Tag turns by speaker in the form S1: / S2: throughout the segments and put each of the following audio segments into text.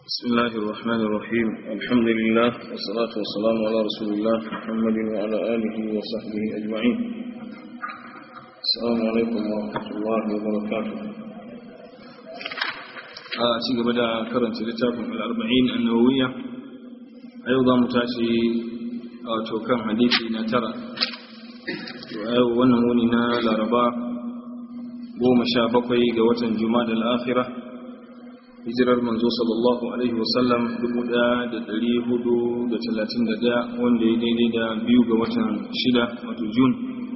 S1: بسم الله الرحمن الرحيم الحمد لله والصلاة والسلام على رسول الله محمد وعلى آله وصحبه أجمعين السلام عليكم ورحمة الله وبركاته أتيك بدأ كرنت لتاكم الأربعين النووية أيضا متاشي توكام حديثي نترى ونموننا لربا goma sha bakwai ga watan juma'a al-akhirah hijirar manzo sallallahu alaihi wasallam 1431 wanda ya daidai da biyu ga watan shida wato jun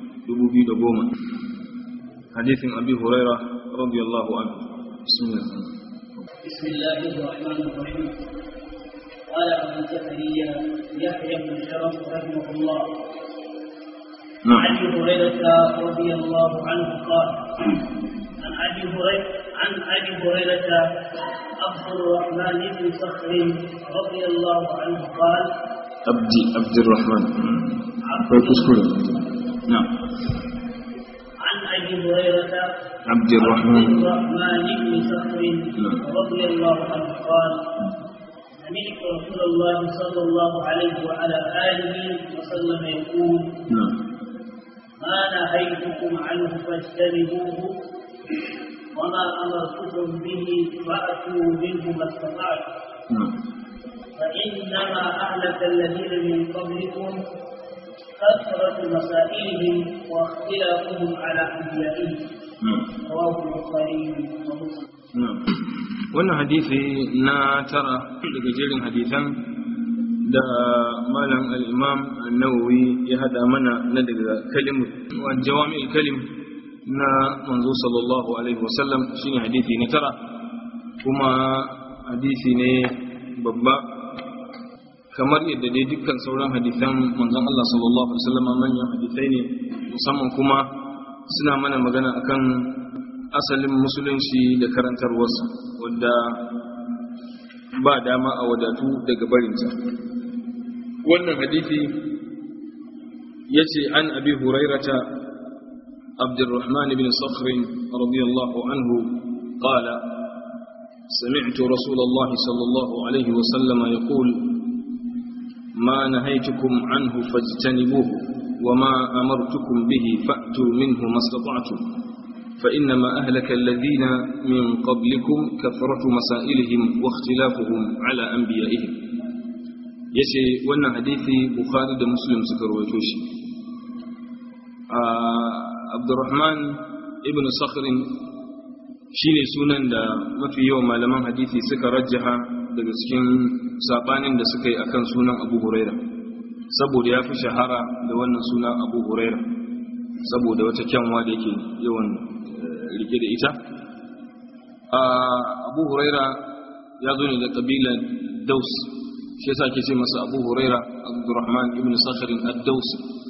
S1: 2010 hadithin abi huraira radiyallahu anhu bismillah
S2: بسم الله الرحمن الرحيم قال ابو زكريا يحيى بن شرف رحمه الله
S1: نعم.
S2: عن ابي هريره رضي الله عنه قال عن ابي هريره عن ابي هريره عبد الرحمن بن صخر رضي الله عنه قال
S1: عبد عبد الرحمن akwai kuskure na'am
S2: عن ابي هريره
S1: عبد
S2: عبد
S1: الرحمن
S2: الرحمن بن صخر رضي الله عنه قال سمعت رسول الله صلى الله عليه وعلى اله وسلم يقول
S1: نعم
S2: ما نهيتكم عنه فاجتنبوه وما امرتكم به فاتوا منه ما استطعتم
S1: نعم
S2: فانما اهلك الذين من قبلكم كثره مسائلهم واختلافهم على انبيائهم
S1: نعم
S2: رواه البخاري ومسلم
S1: wannan hadisi na tara daga jerin hadisan da malam al-imam an-nawawi ya hada mana na daga kalimu wa jawami'ul kalim na manzo sallallahu alaihi wasallam shine hadisi na tara kuma hadisi ne babba kamar yadda dai dukkan sauran hadisan manzon Allah sallallahu alaihi wasallam manyan hadisai ne musamman kuma suna mana magana akan asalin musulunci da karantarwarsa wadda ba dama a wadatu daga barinta wannan hadithi ya ce an abi hurairata abdurrahman bin sakhrin radiyallahu anhu qala سمعت رسول الله صلى الله عليه وسلم يقول ما نهيتكم عنه فاجتنبوه وما أمرتكم به فأتوا منه ما استطعتم فإنما أهلك الذين من قبلكم كثرة مسائلهم واختلافهم على أنبيائهم yace wannan hadisi bukhari da muslim suka rawaito shi abdurrahman ibn sakhrin shine sunan da mafi yawan malaman hadisi suka rajjaha daga cikin sabanin da suka yi akan sunan abu huraira saboda ya fi shahara da wannan sunan abu huraira saboda wata kyanwa da yake yawan rike da ita abu huraira ya zo ne da kabilar daus shi yasa ke ce masa abu huraira abdurrahman ibn sakharin ad-daus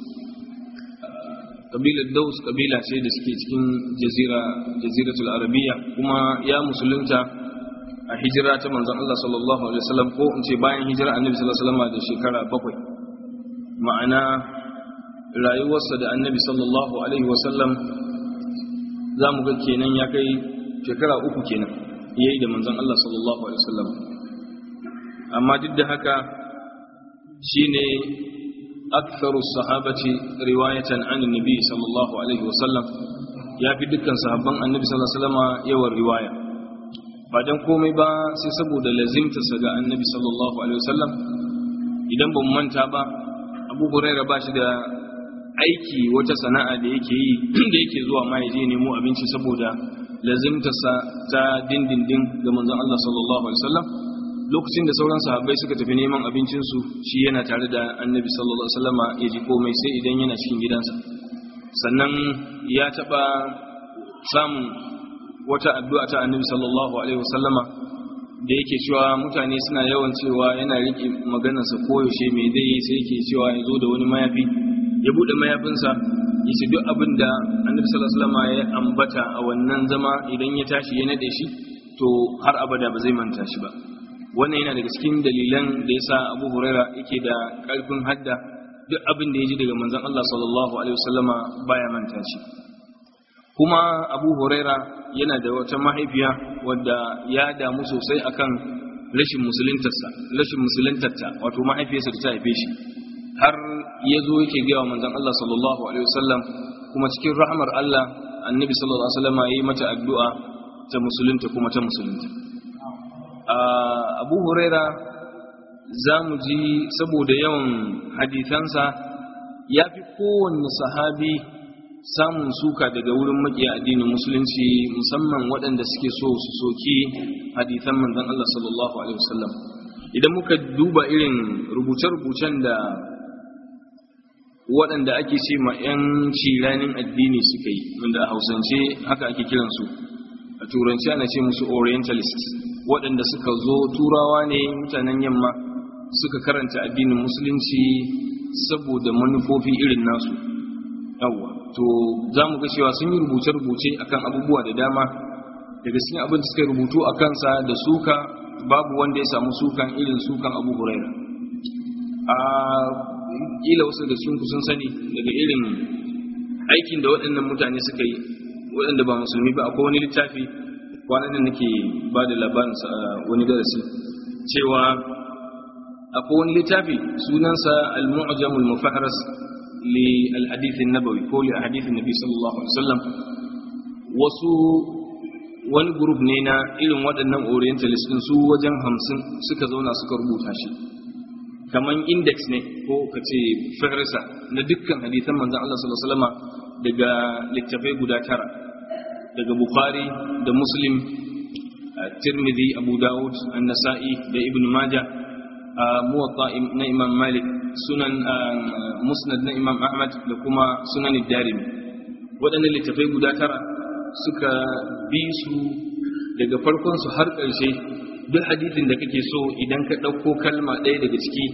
S1: kabilar daus kabila ce da suke cikin jazira jaziratul arabiya kuma ya musulunta a hijira ta manzon Allah sallallahu alaihi wasallam ko in ce bayan hijira annabi sallallahu alaihi wasallam da shekara bakwai ma'ana rayuwarsa da annabi sallallahu alaihi wasallam za mu ga kenan ya kai shekara uku kenan ya yi da manzon Allah sallallahu alaihi wasallam amma duk da haka shine aktharu sahabati riwayatan an annabi sallallahu alaihi wasallam ya fi dukkan sahabban annabi sallallahu alaihi wasallam yawan riwaya ba dan komai ba sai saboda lazimtarsa ga annabi sallallahu alaihi wasallam idan ban manta ba abu huraira ba shi da aiki wata sana'a da yake yi da yake zuwa ma yaje nemo abinci saboda lazimtarsa ta dindindin ga manzon Allah sallallahu alaihi wasallam lokacin da sauran sahabbai suka tafi neman abincinsu shi yana tare da annabi sallallahu alaihi wasallama ya ji komai sai idan yana cikin gidansa sannan ya taba samun wata addu'a ta annabi sallallahu alaihi wasallama da yake cewa mutane suna yawan cewa yana riƙe maganarsa koyaushe mai zai yi sai yake cewa ya zo da wani mayafi ya buɗe mayafinsa ya ce duk abin da annabi sallallahu alaihi wasallam ya ambata a wannan zama idan ya tashi ya nade shi to har abada ba zai manta shi ba wannan yana daga cikin dalilan da yasa Abu Huraira yake da ƙarfin hadda duk abin da ya ji daga manzon Allah sallallahu alaihi wasallama baya manta shi kuma Abu Huraira yana da wata mahaifiya wadda ya damu sosai akan rashin musuluntarsa rashin musuluntarta wato mahaifiyarsa da ta haife shi har ya zo yake gaya wa manzon Allah sallallahu alaihi wasallam kuma cikin rahmar Allah annabi sallallahu alaihi wasallam yayi mata addu'a ta musulunta kuma ta musulunta Abu Huraira za mu ji saboda yawan hadithansa ya fi kowanne sahabi samun suka daga wurin makiya addinin musulunci musamman waɗanda suke so su soki hadithan manzon Allah sallallahu alaihi wasallam idan muka duba irin rubuce-rubucen da waɗanda ake ce ma 'yan ciranin addini suka yi wanda a hausance haka ake kiransu a turanci ana ce musu orientalist waɗanda suka zo turawa ne mutanen yamma suka karanta addinin musulunci saboda manufofi irin nasu yawwa to za mu ga cewa sun yi rubuce-rubuce akan abubuwa da dama daga cikin abin da suka rubutu a kansa da suka babu wanda ya samu sukan irin sukan abu huraira a kila wasu da sun sun sani daga irin aikin da waɗannan mutane suka yi waɗanda ba musulmi ba akwai wani littafi kwanan da nake ba da labarin wani darasi cewa akwai wani littafi sunansa al-mu'jamul mufahras li al-hadith an-nabawi ko li hadith an-nabi sallallahu alaihi wasallam wasu wani group ne na irin waɗannan orientalist din su wajen hamsin suka zauna suka rubuta shi kaman index ne ko ka ce fahrisa na dukkan hadithan manzon Allah sallallahu alaihi wasallam daga littafai guda tara daga bukhari da muslim tirmidhi abu dawud an-nasa'i da ibn majah muwatta na imam malik sunan musnad na imam ahmad da kuma sunan darimi waɗannan littafai guda tara suka bi su daga farkon su har ƙarshe duk hadithin da kake so idan ka ɗauko kalma ɗaya daga ciki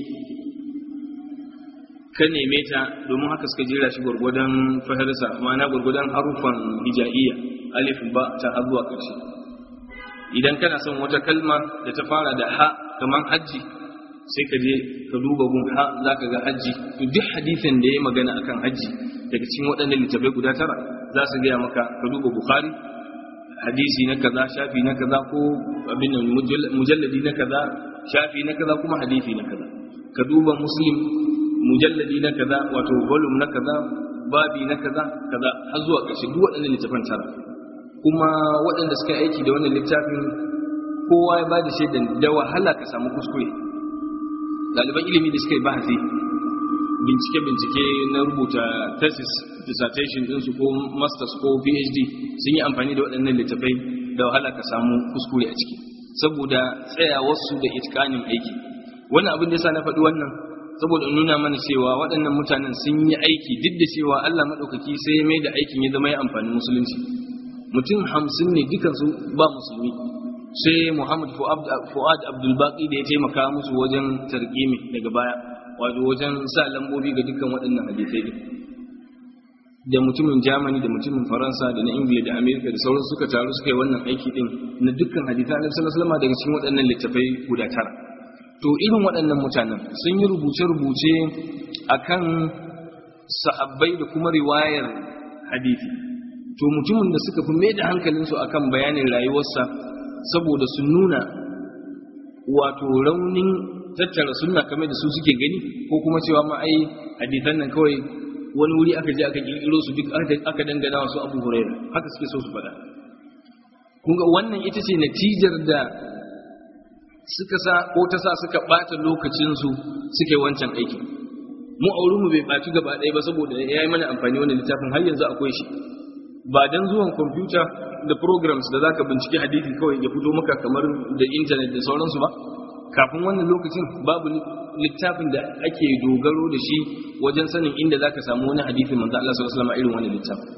S1: ka neme ta domin haka suka jera shi gwargwadon fahirsa ma'ana gwargwadon haruffan hija'iyya alif ba ta har zuwa ƙarshe idan kana son wata kalma da ta fara da ha kamar hajji sai ka je ka duba gun ha za ka ga hajji to duk hadisin da ya magana akan hajji daga cikin waɗannan littafai guda tara za su gaya maka ka duba bukhari hadisi na kaza shafi na kaza ko abin nan mujalladi na kaza shafi na kaza kuma hadisi na kaza ka duba muslim mujalladi na kaza wato volume na kaza babi na kaza kaza har zuwa ƙarshe duk waɗannan littafan tara kuma waɗanda suka aiki da wannan littafin kowa ya bada shaidan da wahala ka samu kuskure ɗaliban ilimi da suka yi bahasi bincike-bincike na rubuta thesis dissertation ɗinsu ko masters ko phd sun yi amfani da waɗannan littafai da wahala ka samu kuskure a ciki saboda tsayawarsu da itikanin aiki wannan abin da yasa na faɗi wannan saboda in nuna mana cewa waɗannan mutanen sun yi aiki duk da cewa Allah maɗaukaki sai ya mai da aikin ya zama ya amfani musulunci mutum hamsin ne dukansu ba musulmi sai Muhammad Fuad Abdul Baqi da ya taimaka musu wajen tarkimi daga baya wato wajen sa lambobi ga dukkan waɗannan hadisai din da mutumin Germany da mutumin Faransa da na Ingila da Amerika da sauran suka taru suka yi wannan aiki din na dukkan hadisan Annabi sallallahu alaihi wasallam daga cikin waɗannan littafai guda tara to irin waɗannan mutanen sun yi rubuce-rubuce akan sahabbai da kuma riwayar hadisi to mutumin da suka fi mai da hankalinsu akan bayanin rayuwarsa saboda su nuna wato raunin tattara sunna kamar da su suke gani ko kuma cewa ma ai hadisan nan kawai wani wuri aka je aka kirkiro su duk aka dangana wasu abu huraira haka suke so su faɗa kun ga wannan ita ce natijar da suka sa ko ta sa suka ɓata lokacinsu suke wancan aikin mu auren mu bai ɓaci gaba ɗaya ba saboda ya yi mana amfani wannan littafin har yanzu akwai shi ba dan zuwan kwamfuta da programs da zaka bincike hadisi kawai ya fito maka kamar da intanet da sauransu ba kafin wannan lokacin babu littafin da ake dogaro da shi wajen sanin inda zaka samu wani hadisi manzo Allah sallallahu alaihi wasallam irin wannan littafin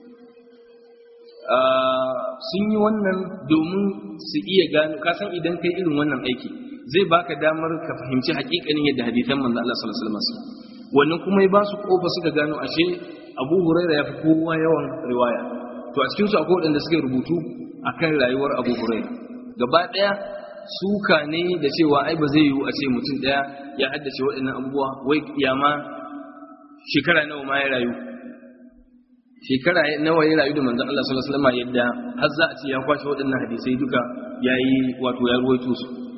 S1: sun yi wannan domin su iya gano kasan idan kai irin wannan aiki zai baka damar ka fahimci hakikanin yadda hadisan manzo Allah sallallahu alaihi wasallam wannan kuma ya ba su kofa suka gano ashe Abu Huraira ya fi kowa yawan riwaya to a cikin su akwai waɗanda suka rubutu akan rayuwar Abu Huraira gaba ɗaya suka ne da cewa ai ba zai yiwu a ce mutum ɗaya ya haddace waɗannan abubuwa wai kiyama shekara nawa ma ya rayu shekara nawa ya rayu da manzon Allah sallallahu alaihi wasallam yadda har za a ce ya kwashe waɗannan hadisai duka yayi wato ya ruwaito su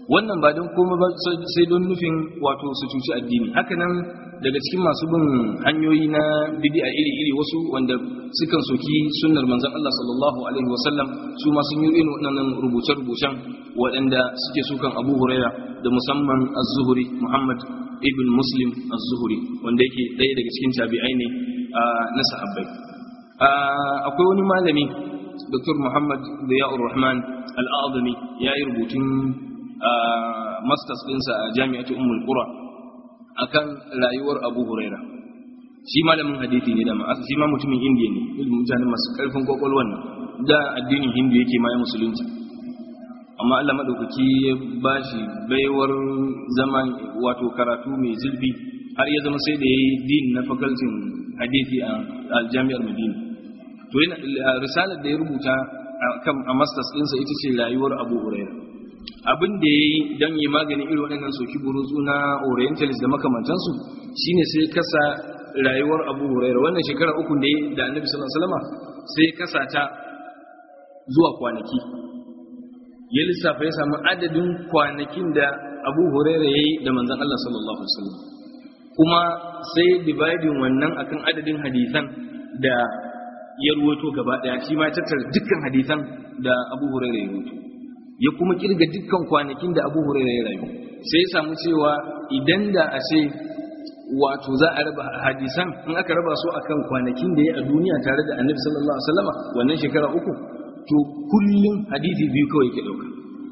S1: wannan ba don komai ba sai don nufin wato su cuci addini haka nan daga cikin masu bin hanyoyi na bid'a iri-iri wasu wanda sukan soki sunnar manzon Allah sallallahu alaihi wasallam su ma sun yi irin waɗannan rubuce-rubucen waɗanda suke sukan Abu Huraira da musamman Az-Zuhri Muhammad ibn Muslim Az-Zuhri wanda yake ɗaya daga cikin tabi'ai ne na sahabbai akwai wani malami Dr. Muhammad Ziya'ur Rahman Al-Azami ya yi rubutun masters ɗinsa a jami'atu Ummul Qura akan rayuwar Abu Huraira shi malamin hadisi ne da ma'asa shi ma mutumin Indiya ne ilimin mutane masu karfin kwakwalwan nan da addinin Hindu yake ma ya musulunci amma Allah madaukaki ya bashi baiwar zaman wato karatu mai zurfi har ya zama sai da yayi din na fakaltin hadisi a jami'ar Madina to yana risalar da ya rubuta kan a masters ɗinsa ita ce rayuwar Abu Huraira abin da ya yi don yi maganin irin waɗannan soki burutsu na orientalist da makamantansu shine sai kasa rayuwar abu huraira wannan shekara uku da da annabi sallallahu alaihi wasallam sai kasa ta zuwa kwanaki ya lissafa ya samu adadin kwanakin da abu huraira ya yi da manzon Allah sallallahu alaihi wasallam kuma sai dividing wannan akan adadin hadisan da ya ruwato gaba daya shi ma tattara dukkan hadisan da abu huraira ya ruwato ya kuma kirga dukkan kwanakin da abu huraira ya rayu sai ya samu cewa idan da a ce wato za a raba hadisan in aka raba su akan kwanakin da ya a duniya tare da annabi sallallahu alaihi wasallama wannan shekara uku to kullum hadisi biyu kawai ke dauka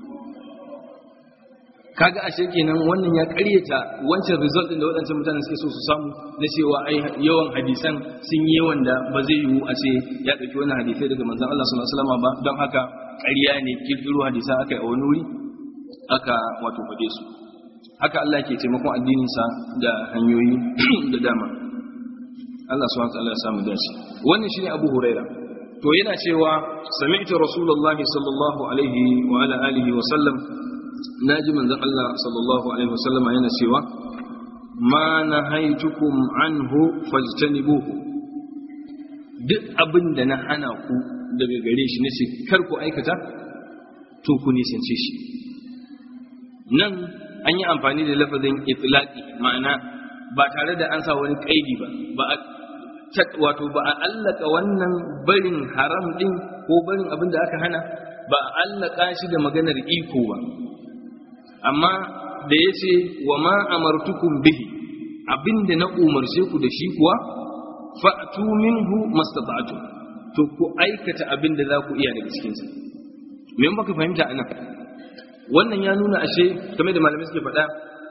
S1: kaga ashe kenan wannan ya karyata wancan result din da waɗancan mutane suke so su samu na cewa ai yawan hadisan sun yi yawan da ba zai yiwu a ce ya ɗauki wani hadisai daga manzon Allah sallallahu alaihi wasallam ba don haka ƙarya ne kirkiro hadisa aka yi a wani wuri aka wato faɗe su haka Allah ke taimakon addininsa da hanyoyi da dama Allah subhanahu wa ta'ala ya samu dace wannan shine Abu Huraira to yana cewa sami'tu rasulullahi sallallahu alaihi wa ala alihi wa sallam naji manzon Allah sallallahu alaihi wa sallama yana cewa ma nahaitukum anhu fajtanibuhu duk abin da na hana ku daga gare shi nace kar ku aikata to ku nisance shi nan an yi amfani da lafazin itlaqi ma'ana ba tare da an sa wani kaidi ba ba a wato ba a allaka wannan barin haram din ko barin abin da aka hana ba a allaka shi da maganar iko ba amma da ya ce wa ma amartukum bihi abinda na umarce ku da shi kuwa fa'tu minhu mastata'tu to ku aikata abin da za ku iya daga cikinsa me baka fahimta anan wannan ya nuna ashe kamar da malamai suke faɗa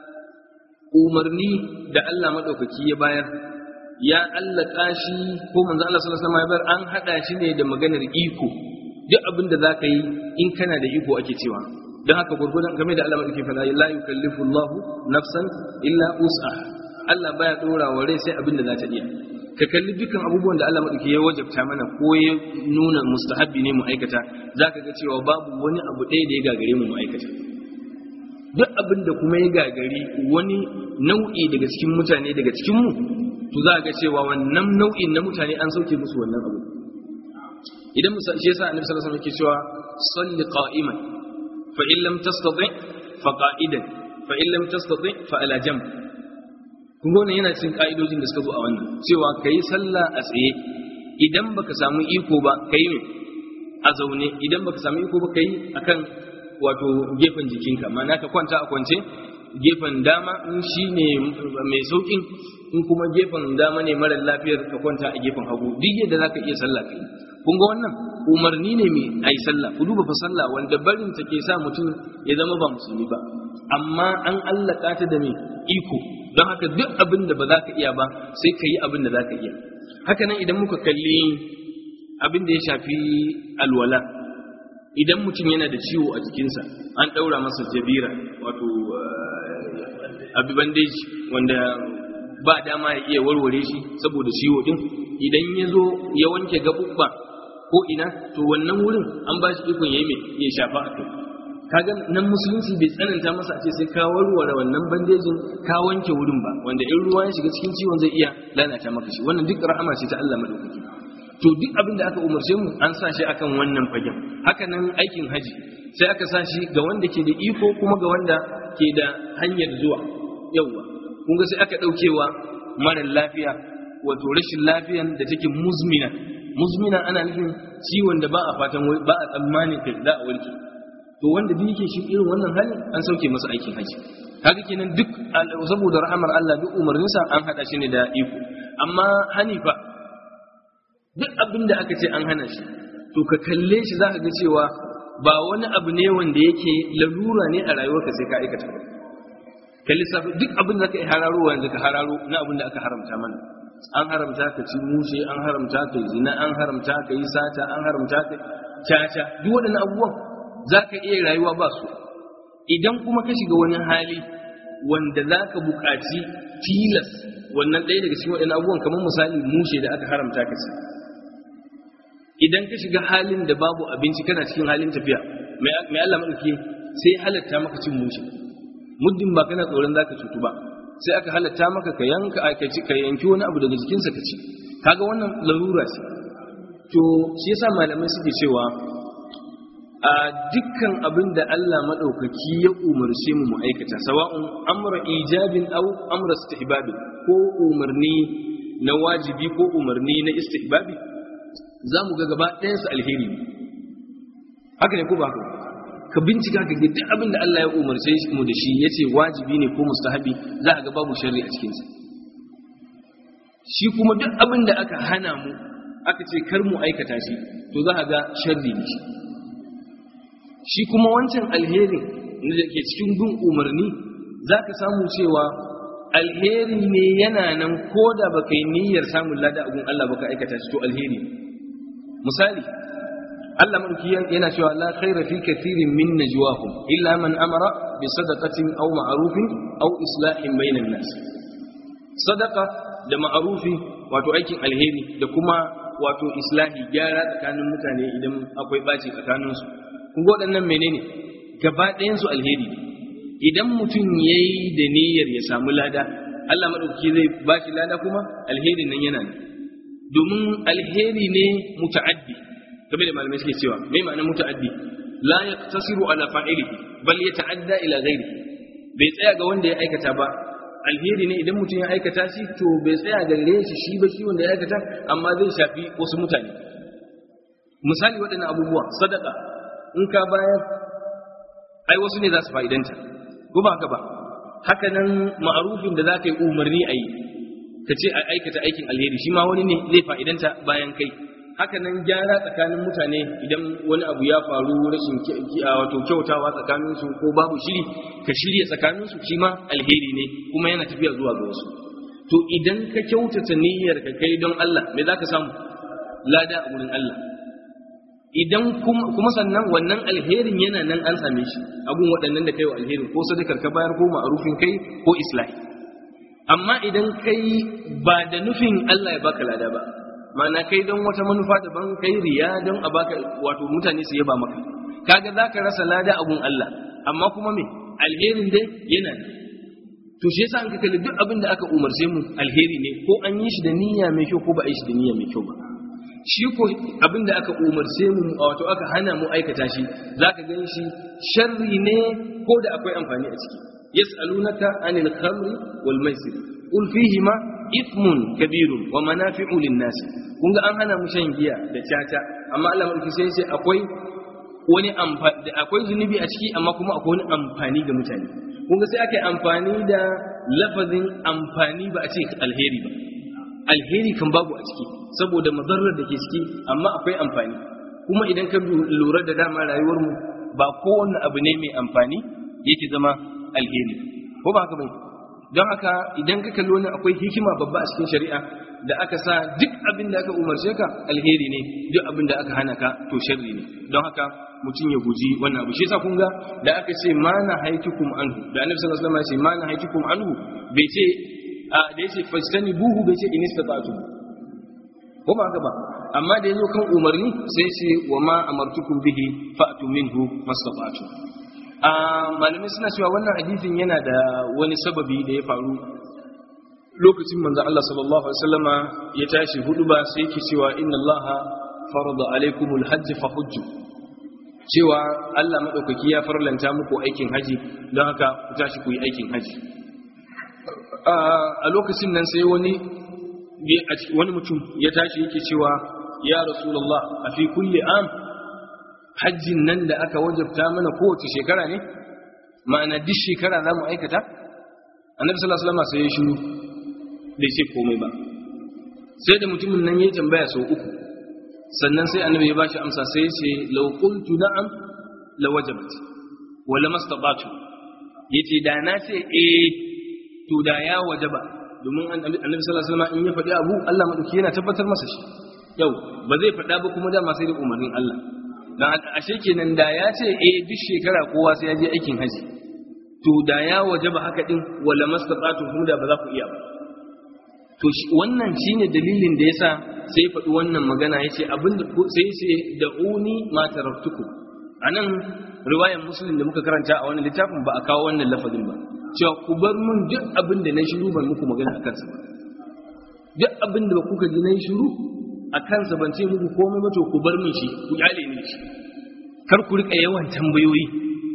S1: umarni da Allah maɗaukaki ya bayar ya allaka shi ko manzo Allah sallallahu alaihi wasallam ya bayar an hada shi ne da maganar iko duk abin da zaka yi in kana da iko ake cewa don haka gurgurdan game da Allah maɗaukaki faɗa la yukallifu Allahu nafsan illa us'ah Allah baya dora wa rai sai abin da za ta iya ka kalli dukkan abubuwan da Allah maɗauki ya wajabta mana ko ya nuna mustahabbi ne mu aikata za ka ga cewa babu wani abu ɗaya da ya gagare mu mu aikata duk abin da kuma ya gagari wani nau'i daga cikin mutane daga cikin mu to za ga cewa wannan nau'in na mutane an sauke musu wannan abu idan musa shi yasa annabi sallallahu alaihi wasallam yake cewa salli qa'iman fa in lam tastati fa qa'idan fa in lam tastati fa ala jamb kun wannan yana cikin ka'idojin da suka zo a wannan cewa ka yi sallah a tsaye idan baka samu iko ba ka yi a zaune idan baka samu iko ba ka yi akan wato gefen jikinka ma'ana ka kwanta a kwance gefen dama in shi ne mai saukin in kuma gefen dama ne mara lafiyar ka kwanta a gefen hagu duk yadda za ka iya sallah ka yi kun ga wannan umarni ne mai ai sallah ku duba fa sallah wanda barin ta ke sa mutum ya zama ba musulmi ba amma an allaka ta da mai iko don haka duk abin da ba za ka iya ba sai ka yi abin da za ka iya haka nan idan muka kalli abin da ya shafi alwala idan mutum yana da ciwo a jikinsa an ɗaura masa jabira wato abi bandeji wanda ba dama ya iya warware shi saboda ciwo din idan ya zo ya wanke gaɓuɓɓa ko ina to wannan wurin an ba shi ikon ya yi mai ya shafa a kai kaga nan musulunci bai tsananta masa a ce sai ka warware wannan bandejin ka wanke wurin ba wanda in ruwa ya shiga cikin ciwon zai iya lalata maka shi wannan duk rahama ce ta Allah madaukaki to duk abin da aka umarce mu an sa shi akan wannan fagen haka nan aikin haji sai aka sa shi ga wanda ke da iko kuma ga wanda ke da hanyar zuwa yauwa kun ga sai aka ɗaukewa mara lafiya wato rashin lafiyan da take muzmina muzmina ana nufin ciwon da ba a fatan ba a tsammanin kai za a warke to wanda duk yake shi irin wannan halin an sauke masa aikin haji kaga kenan duk saboda rahamar Allah duk umarninsa an hada shi ne da iko amma hanifa duk abin da aka ce an hana shi to ka kalle shi zaka ga cewa ba wani abu ne wanda yake larura ne a rayuwarka sai ka aikata ba ka lissafi duk abin da ka yi hararo yanzu ka hararo na abin da aka haramta mana an haramta ka ci mushe an haramta ka yi zina an haramta ka yi sata an haramta ka caca duk waɗannan abubuwan za ka iya rayuwa ba su idan kuma ka shiga wani hali wanda za ka buƙaci tilas wannan ɗaya daga cikin waɗannan abubuwan kamar misali mushe da aka haramta ka ci idan ka shiga halin da babu abinci kana cikin halin tafiya mai Allah maɗauki sai halatta maka cin mushe muddin ba kana tsoron za ka cutu ba sai aka halatta maka ka yanka ka yanki wani abu daga jikinsa ka ci kaga wannan larura ce to shi yasa malamai suke cewa a dukkan abin da Allah maɗaukaki ya umarce mu mu aikata sawa'un amra ijabin aw amra istihbabi ko umarni na wajibi ko umarni na istihbabi za mu ga gaba ɗayansu alheri ne haka ne ko ba haka ka bincika ka ga duk abin da Allah ya umarce mu da shi yace wajibi ne ko mustahabi za ka ga babu sharri a cikinsa shi kuma duk abin da aka hana mu aka ce kar mu aikata shi to za ka ga sharri ne shi shi kuma wancan alherin da ke cikin bin umarni za ka samu cewa alheri ne yana nan ko da ba ka yi niyyar samun lada abin Allah ba ka aikata shi to alheri misali Allah mulki yana cewa la khaira fi kathirin min najwahum illa man amara bi sadaqatin aw ma'rufin aw islahin bainan nas sadaqa da ma'rufi wato aikin alheri da kuma wato islahi gyara tsakanin mutane idan akwai baci tsakaninsu kun ga waɗannan menene gaba ɗayansu alheri ne idan mutum ya yi da niyyar ya samu lada Allah maɗauki zai ba shi lada kuma alheri nan yana ne domin alheri ne muta'addi kamar da malamai suke cewa mai ma'anar muta'addi la yaqtasiru ala fa'ilihi bal yata'adda ila ghairihi bai tsaya ga wanda ya aikata ba alheri ne idan mutum ya aikata shi to bai tsaya ga gare shi shi ba shi wanda ya aikata amma zai shafi wasu mutane misali waɗannan abubuwa sadaka in ka bayar ai wasu ne za su fa'idanta ko ba haka ba haka nan ma'arufin da za ka yi umarni a yi ka ce a aikata aikin alheri shi ma wani ne zai fa'idanta bayan kai haka nan gyara tsakanin mutane idan wani abu ya faru rashin wato kyautawa tsakaninsu ko babu shiri ka shirya tsakaninsu shi ma alheri ne kuma yana tafiya zuwa ga wasu to idan ka kyautata niyyar ka kai don Allah me za ka samu lada a wurin Allah idan kuma sannan wannan alherin yana nan an same shi abun waɗannan da kai wa alherin ko sadakar ka bayar ko ma'arufin kai ko islahi amma idan kai ba da nufin Allah ya baka lada ba ma'ana kai don wata manufa daban kai riya don a baka wato mutane su yaba maka kaga zaka rasa lada abun Allah amma kuma me alherin dai yana nan to shi yasa an ka kalli duk abin da aka umarce mu alheri ne ko an yi shi da niyya mai kyau ko ba a yi shi da niyya mai kyau ba shi ko abin da aka umarce mu wato aka hana mu aikata shi zaka gan shi sharri ne ko da akwai amfani a ciki yas'alunaka anil khamri wal maisir qul fihima ithmun kabirun wa manafi'u lin-nas kun ga an hana mu shan giya da caca amma Allah mulki sai sai akwai wani amfani akwai zunubi a ciki amma kuma akwai wani amfani ga mutane kun ga sai aka yi amfani da lafazin amfani ba a ce alheri ba alheri kan babu a ciki saboda mazarar da ke ciki amma akwai amfani kuma idan ka lura da dama rayuwarmu ba kowanne abu ne mai amfani yake zama alheri ko ba haka bai don haka idan ka kalli wani akwai hikima babba a cikin shari'a da aka sa duk abin da aka umarce ka alheri ne duk abin da aka hana ka to sharri ne don haka mutum ya guji wannan abu shi yasa kun ga da aka ce ma na haitukum anhu da annabi sallallahu alaihi wasallam ya ce ma na haitukum anhu bai ce da yace fastani buhu bai ce in istata'tu ko ba haka ba amma da yazo kan umarni sai ce wa ma amartukum bihi fa'tu minhu mastata'tu a malamai suna cewa wannan hadisin yana da wani sababi da ya faru lokacin manzo Allah sallallahu alaihi wasallama ya tashi hudu ba sai yake cewa inna Allah farada alaikumul hajj fa hujju cewa Allah maɗaukaki ya farlanta muku aikin haji don haka ku tashi ku yi aikin haji a lokacin nan sai wani wani mutum ya tashi yake cewa ya rasulullah a fi kulli am hajjin nan da aka wajabta mana kowace shekara ne ma'ana duk shekara za mu aikata annabi sallallahu alaihi wasallam sai ya shiru bai ce komai ba sai da mutumin nan ya tambaya sau uku sannan sai annabi ya bashi amsa sai ya ce law qultu na'am la wajabat wa la mastata'tu yace da na ce eh to da ya wajaba domin annabi sallallahu alaihi wasallam in ya faɗi abu Allah madauki yana tabbatar masa shi yau ba zai faɗa ba kuma dama sai da umarnin Allah dan ashe kenan da ya ce eh duk shekara kowa sai ya je aikin haji to da ya wajaba haka din wala mastata'tu kuma da ba za ku iya ba to wannan shine dalilin da yasa sai faɗi wannan magana yace abinda sai yace da uni ma taraktukum anan riwayar muslim da muka karanta a wannan littafin ba a kawo wannan lafazin ba cewa ku bar mun duk abin da na shiru ban muku magana akan sa duk abin da kuka ji na shiru akan sa ban ce muku komai ba to ku bar mun shi ku kyale ni shi kar ku rika yawan tambayoyi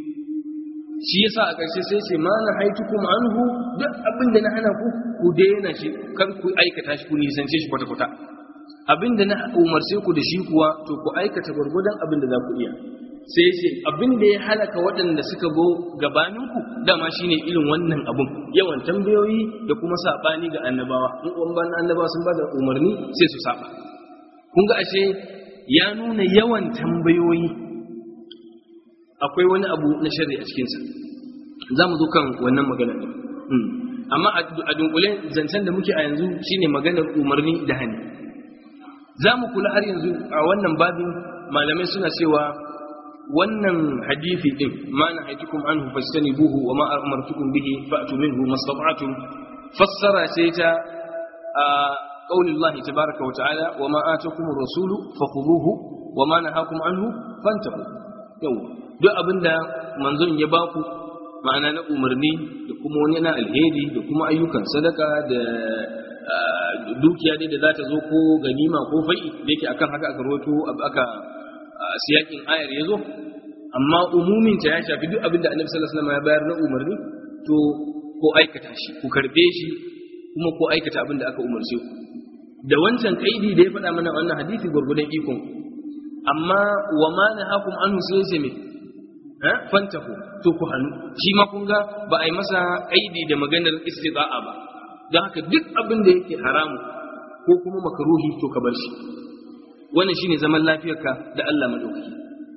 S1: shi yasa a ƙarshe sai ce ma na haitukum anhu duk abin da na hana ku ku daina shi kar ku aikata shi ku nisance shi kwata-kwata abin da na umarce ku da shi kuwa to ku aikata gwargwadon abin da za ku iya sai ce abin da ya halaka waɗanda suka go gabaninku dama shine irin wannan abun yawan tambayoyi da kuma saɓani ga annabawa in ban annabawa sun ba da umarni sai su saba kun ga ashe ya nuna yawan tambayoyi akwai wani abu na shari a cikinsa za mu zo kan wannan magana ne amma a dunkule zancen da muke a yanzu shine maganar umarni da hani za mu kula har yanzu a wannan babin malamai suna cewa wannan hadithi din ma na haitukum anhu fastanibuhu wa ma amartukum bihi fa'tu minhu mastata'tum fassara ce ta قول الله تبارك وتعالى وما آتكم الرسول فخذوه وما نهاكم عنه فانتهوا يوم duk abinda manzon ya baku ma'ana na umarni da kuma wani na alheri da kuma ayyukan sadaka da dukiya dai da za ta zo ko ganima ko fai'i da yake akan haka aka rawaito aka siyakin ayar ya zo amma umumin ta ya shafi duk abinda annabi sallallahu alaihi wasallam ya bayar na umarni to ko aikata shi ku karbe shi kuma ko aikata abinda aka umarce ku da wancan kaidi da ya faɗa mana wannan hadisi gurgudan ikon amma wa ma nahakum anhu sai sai me fantahu to ku hannu shi ma kun ga ba a yi masa aidi da maganar istida'a ba don haka duk abin da yake haramu ko kuma makaruhi to ka bar shi wannan shine zaman lafiyarka da Allah madaukaki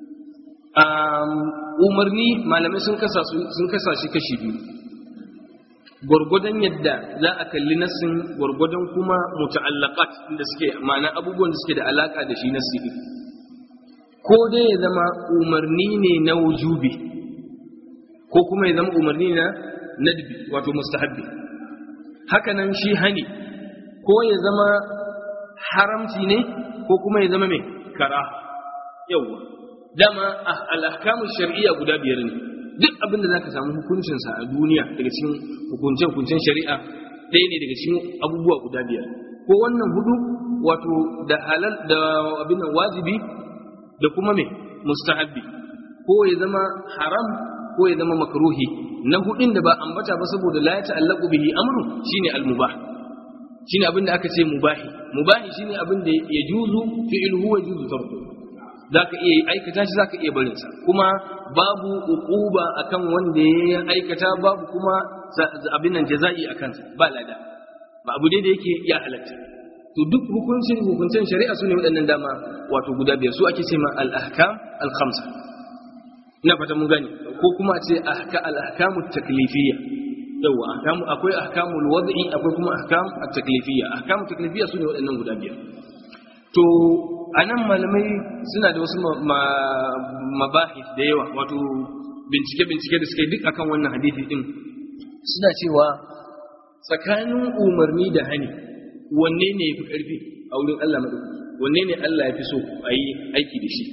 S1: umarni malamai sun kasa sun kasa shi kashi biyu gwargwadon yadda za a kalli nassin gwargwadon kuma muta'allaqat da suke ma'ana abubuwan da suke da alaka da shi nassi ko dai ya zama umarni ne na wujubi ko kuma ya zama umarni na nadbi wato mustahabbi hakanan shi hani ko ya zama haramci ne ko kuma ya zama mai kara yawa dama al-ahkamu shar'iyya guda biyar ne duk abin da zaka samu hukuncinsa a duniya daga cikin hukunce-hukuncen shari'a ɗaya ne daga cikin abubuwa guda biyar ko wannan hudu wato da halal da abin wajibi da kuma me mustahabbi ko ya zama haram ko ya zama makruhi na hudin da ba ambata ba saboda la ya ta'allaqu bihi amru shine al-mubah shine abin da aka ce mubahi mubahi shine abin da ya juzu fi'luhu wa juzu tarku zaka iya aikata shi zaka iya barin sa kuma babu uquba akan wanda ya aikata babu kuma abin nan jaza'i akan sa ba lada ba abu dai da yake ya halatta to duk hukuncin hukuncin shari'a su ne waɗannan dama wato guda biyar su ake ce ma al-ahkam al-khamsa ina fata mun gani ko kuma a ce al-ahkamu taklifiyya yawa ahkamu akwai ahkamul wad'i akwai kuma ahkam at-taklifiyya ahkamu taklifiyya su ne waɗannan guda biyar to anan malamai suna da wasu mabahis da yawa wato bincike bincike da suka yi duk akan wannan hadisi din suna cewa tsakanin umarni da hani wanne ne ya fi ƙarfi a wurin Allah maɗaukaki wanne ne Allah ya fi so a yi aiki da shi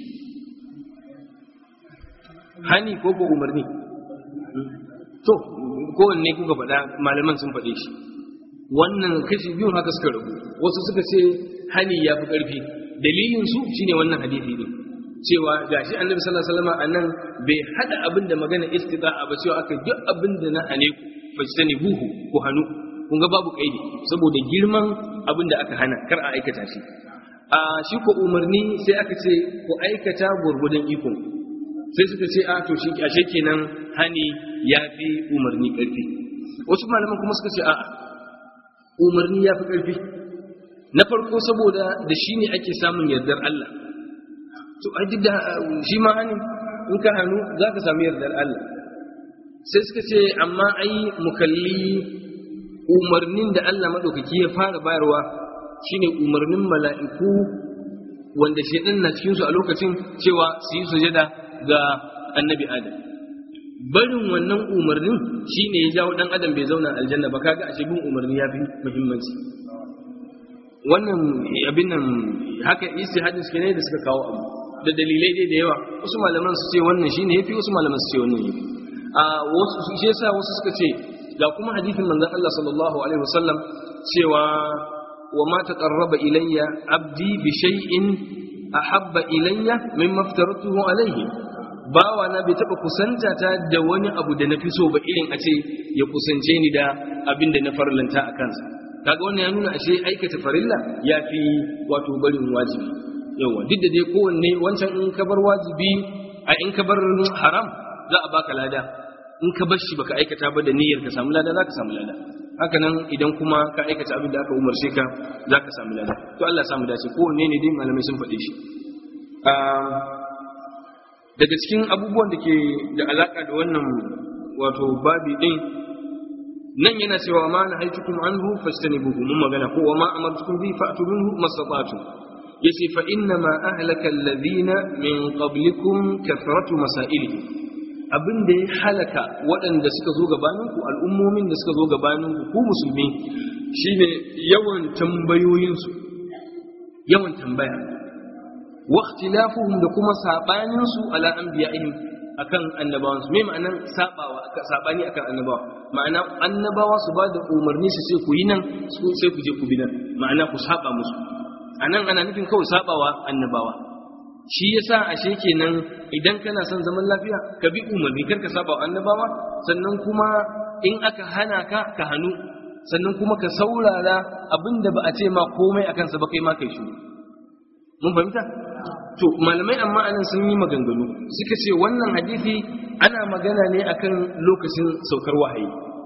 S1: hani ko ko umarni to kowanne kuka faɗa malaman sun faɗe shi wannan kashi biyun haka suka rabu wasu suka ce hani ya fi ƙarfi dalilin su shine wannan hadisi ne cewa gashi annabi sallallahu alaihi wasallam anan bai hada abin da magana istita'a ba cewa aka duk abin da na hane ku fajtani buhu ku hanu kun ga babu kaidi saboda girman abin da aka hana kar a aikata shi a shi ko umarni sai aka ce ku aikata gurgudan ikon sai suka ce a to shi ashe kenan hani ya fi umarni karfi wasu malaman kuma suka ce a'a umarni ya fi karfi na farko saboda da shi ne ake samun yardar Allah to a duk da shi ma hani in ka hannu za ka samu yardar Allah sai suka ce amma ai mukalli umarnin da Allah maɗaukaki ya fara bayarwa shine umarnin mala'iku wanda shaidan na cikinsu a lokacin cewa su yi sujada ga annabi adam barin wannan umarnin shine ya jawo dan adam bai zauna aljanna ba kaga ashe bin umarni ya fi muhimmanci wannan abin nan haka istihadin suke ne da suka kawo abu da dalilai dai da yawa wasu malaman su ce wannan shine yafi wasu malaman su ce wannan yafi a wasu shi yasa wasu suka ce ga kuma hadisin manzon Allah sallallahu alaihi wasallam cewa wa ma taqarraba ilayya abdi bi shay'in ahabba ilayya mimma aftaratuhu alayhi bawa na bai taba kusanta ta da wani abu da nafi so ba irin a ce ya kusance ni da abin da na farlanta a kansa kaga wannan ya nuna ashe aikata farilla yafi wato barin wajibi yawa duk da dai kowanne wancan in ka bar wajibi a in ka bar haram za a baka lada in ka bar shi baka aikata ba da niyyar ka samu lada za ka samu lada haka nan idan kuma ka aikata abin da aka umarce ka za ka samu lada to Allah ya samu dace kowanne ne dai malamai sun faɗe shi daga cikin abubuwan da ke da alaka da wannan wato babi din nan yana cewa ma na haitukum anhu fastanibuhu mun magana ko wa ma amartukum bi fa'tu minhu mastata'tum yace fa inna ma ahlaka alladhina min qablikum kathratu masailihim abin da ya halaka waɗanda suka zo gabaninku al'ummomin da suka zo gabaninku ku musulmi shine yawan tambayoyinsu yawan tambaya wa ikhtilafuhum da kuma sabaninsu ala anbiya'ihim akan annabawan su me ma'anan sabawa sabani akan annabawa ma'ana annabawa su ba da umarni su sai ku yi nan su sai ku je ku bi nan ma'ana ku saba musu anan ana nufin kawai sabawa annabawa shi yasa ashe kenan idan kana son zaman lafiya ka bi umarni kar ka saba annabawa sannan kuma in aka hana ka ka hannu sannan kuma ka saurara abinda ba a ce ma komai akan sa ba kai ma kai shi mun fahimta to malamai amma anan sun yi maganganu suka ce wannan hadisi ana magana ne akan lokacin saukar wahayi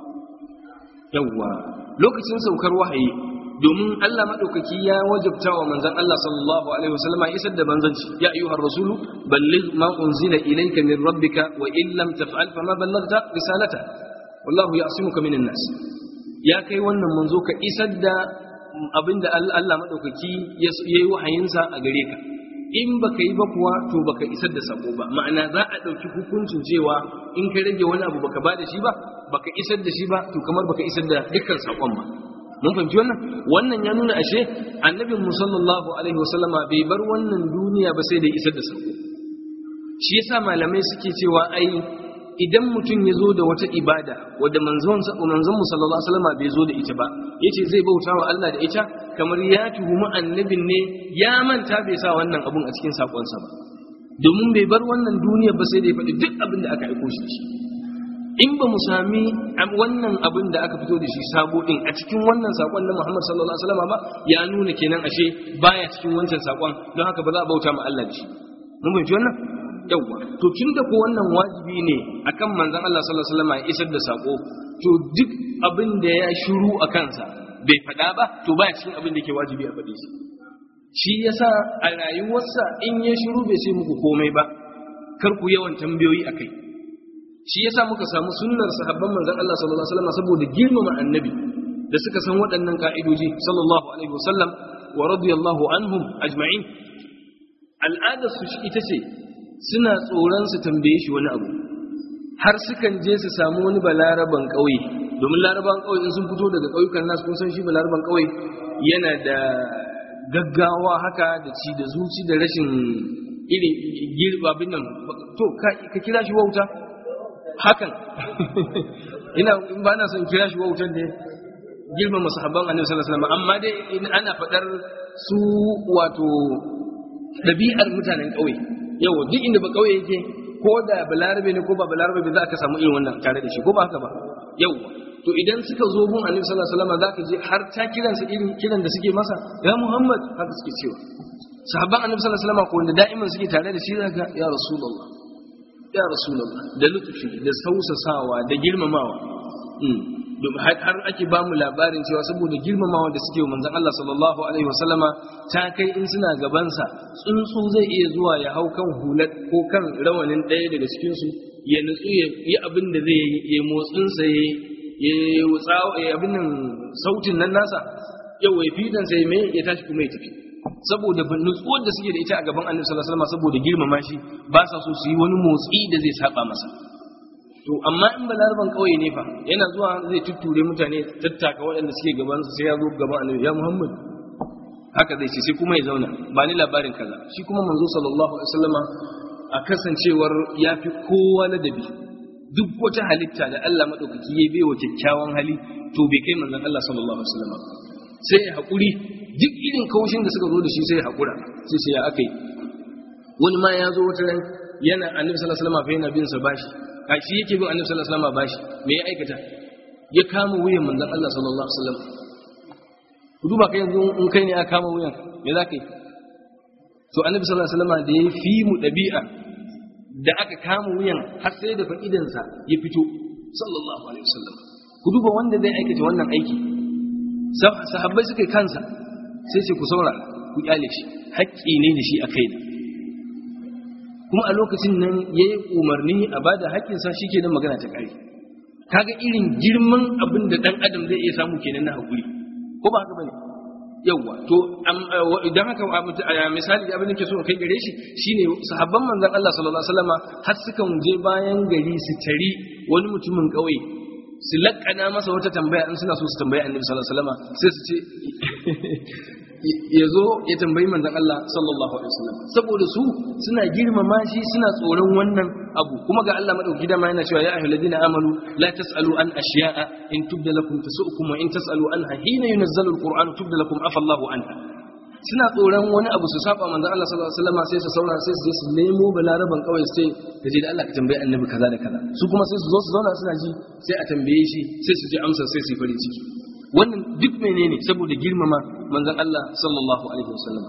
S1: yawwa lokacin saukar wahayi domin Allah maɗaukaki ya wajabta wa manzan Allah sallallahu alaihi wasallama isar da manzanci ya ayyuhar rasulu balligh ma unzila ilayka min rabbika wa in lam taf'al fa ma ballaghta risalata wallahu ya'simuka minan nas ya kai wannan manzo ka isar da abinda Allah maɗaukaki ya yi wahayinsa a gare ka in baka yi ba kuwa to baka isar da sako ba ma'ana za a ɗauki hukuncin cewa in ka rage wani abu baka ba da shi ba baka isar da shi ba to kamar baka isar da dukkan sakon ba mun fahimci wannan wannan ya nuna ashe annabin mu sallallahu alaihi wasallama bai bar wannan duniya ba sai da isar da sako shi yasa malamai suke cewa ai idan mutum ya zo da wata ibada wadda manzon manzon mu sallallahu alaihi wasallama bai zo da ita ba yace zai bauta wa Allah da ita kamar ya tuhumi annabin ne ya manta bai sa wannan abun a cikin sakonsa ba domin bai bar wannan duniya ba sai da ya faɗi duk abin da aka aiko shi in ba mu sami wannan abin da aka fito da shi sabo din a cikin wannan sakon na Muhammad sallallahu alaihi wasallam ba ya nuna kenan ashe baya cikin wancan sakon don haka ba za a bauta ma Allah da shi mun fahimci wannan yawa to tunda ko wannan wajibi ne akan manzon Allah sallallahu alaihi wasallam ya isar da sako to duk abin da ya shiru a kansa bai faɗa ba to baya cikin abin da ke wajibi a faɗe shi shi yasa a rayuwarsa in ya shiru bai sai muku komai ba kar ku yawan tambayoyi akai shi yasa muka samu sunnar sahabban manzon Allah sallallahu alaihi wasallam saboda girmama annabi da suka san waɗannan ka'idoji sallallahu alaihi wasallam wa radiyallahu anhum ajma'in al'adar su ita ce suna tsoron su tambaye shi wani abu har sukan je su samu wani balaraban ƙauye domin laraban ƙauye in sun fito daga ƙauyukan nasu kun san shi balaraban ƙauye yana da gaggawa haka da ci da zuci da rashin irin girbabin nan to ka kira shi wauta hakan ina in ba na son kira shi wautan da girmama sahabban annabi sallallahu alaihi wasallam amma dai in ana fadar su wato dabi'ar mutanen ƙauye yawa duk inda ba kauye yake ko da balarabe ne ko ba balarabe za ka samu irin wannan tare da shi ko ba haka ba yawa to idan suka zo gun annabi sallallahu alaihi wasallam zaka je har ta kiransa irin kiran da suke masa ya muhammad haka suke cewa sahabban annabi sallallahu alaihi wasallam ko wanda da'iman suke tare da shi zaka ya rasulullah ya rasulullah da lutfi da sausasawa da girmamawa har ake ba mu labarin cewa saboda girmamawa da suke manzon Allah sallallahu alaihi wasallama ta kai in suna gabansa tsuntsu zai iya zuwa ya hau kan hulat ko kan rawanin ɗaya daga cikin su ya nutsu ya yi abin da zai yi motsin sa ya ya wutsawa ya abin nan sautin nan nasa yau ya fidan sai mai ya tashi kuma ya tafi saboda nutsuwar da suke da ita a gaban annabi sallallahu alaihi wasallam saboda girmama shi ba sa so su yi wani motsi da zai saba masa to amma in balarban kauye ne fa yana zuwa zai tutture mutane tattaka waɗanda suke gaban su sai ya zo gaban annabi ya muhammad haka zai ce sai kuma ya zauna ba ni labarin kaza shi kuma manzo sallallahu alaihi wasallama a kasancewar ya fi kowa ladabi duk wata halitta da Allah madaukaki ya bai wa kyakkyawan hali to bai kai manzon Allah sallallahu alaihi wasallama sai ya haƙuri duk irin kaushin da suka zo da shi sai ya haƙura sai sai ya akai wani ma ya zo wata ran yana annabi sallallahu alaihi wasallama fa yana bin sa bashi a shi yake bin annabi sallallahu alaihi wasallam bashi me ya aikata ya kama wuyan manzon Allah sallallahu alaihi wasallam ku duba kai yanzu in kai ne aka kama wuyan me za ka yi to annabi sallallahu alaihi wasallam da ya fi mu dabi'a da aka kama wuyan har sai da fa'idan sa ya fito sallallahu alaihi wasallam ku duba wanda zai aikata wannan aiki sahabbai suka yi kansa sai ce ku saurara ku kyale shi haƙƙi ne da shi a kai kuma a lokacin nan ya yi umarni a ba da haƙƙinsa shi ke nan magana ta ƙari kaga irin girman abin da ɗan adam zai iya samu kenan na haƙuri ko ba haka bane yawwa to idan haka misali da abin da ke so kai gare shi shine sahabban manzon Allah sallallahu alaihi wasallama har sukan je bayan gari su tari wani mutumin ƙauye su laƙana masa wata tambaya in suna so su tambayi annabi sallallahu alaihi wasallama sai su ce ya zo ya tambayi manzon Allah sallallahu alaihi wasallam saboda su suna girmama shi suna tsoron wannan abu kuma ga Allah madauki dama yana cewa ya ayyuhallazina amanu la tasalu an ashiya'a in tubda lakum tasu'ukum wa in tasalu anha hina yunazzalu alquran tubda lakum afa Allahu anha suna tsoron wani abu su saba manzon Allah sallallahu alaihi wasallam sai su saura sai su je su nemo balaraban kawai sai ka je da Allah ka tambayi annabi kaza da kaza su kuma sai su zo su zauna suna ji sai a tambaye shi sai su je amsa sai su yi farin ciki wannan duk menene saboda girmama manzon Allah sallallahu alaihi wasallam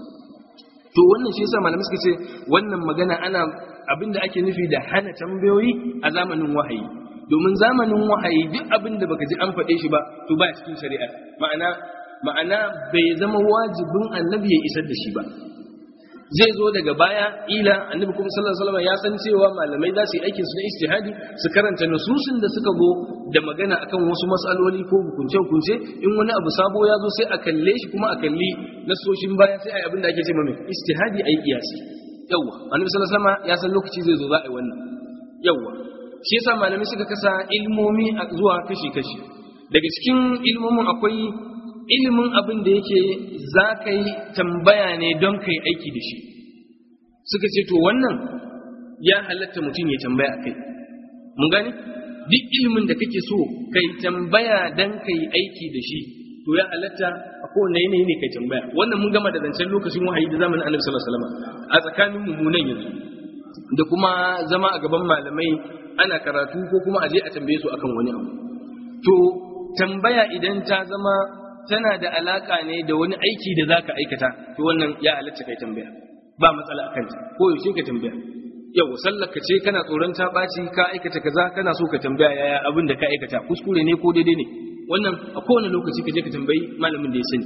S1: to wannan shi yasa malamai suka ce wannan magana ana abinda ake nufi da hana tambayoyi a zamanin wahayi domin zamanin wahayi duk abin da baka ji an faɗe shi ba to ba cikin shari'a ma'ana ma'ana bai zama wajibin annabi ya isar da shi ba zai zo daga baya ila annabi kuma sallallahu alaihi wasallam ya san cewa malamai za su yi aikin su na istihadi su karanta nususin da suka go da magana akan wasu matsaloli ko hukunce hukunce in wani abu sabo ya zo sai a kalle shi kuma a kalli nasoshin baya sai a yi abin da ake ce mai istihadi ayi kiyasi yawa annabi sallallahu alaihi wasallam ya san lokaci zai zo za a yi wannan yawa shi yasa malamai suka kasa ilmomi zuwa kashi kashi daga cikin ilmomin akwai ilimin abin da yake za ka yi tambaya ne don ka yi aiki da shi suka ce to wannan ya halatta mutum ya tambaya a kai mun gani duk ilimin da kake so ka yi tambaya don ka yi aiki da shi to ya halatta a kowane yanayi ne ka tambaya wannan mun gama da zancen lokacin wahayi da zamanin annabi sallallahu alaihi wasallam a tsakanin mummunan yanzu da kuma zama a gaban malamai ana karatu ko kuma a je a tambaye su akan wani abu to tambaya idan ta zama tana da alaka ne da wani aiki da zaka aikata to wannan ya halatta kai tambaya ba matsala akan ta ko yaushe ka tambaya yau sallar ka ce kana tsoron ta ɓaci ka aikata kaza kana so ka tambaya yaya abin da ka aikata kuskure ne ko daidai ne wannan a kowane lokaci ka je ka tambayi malamin da ya sani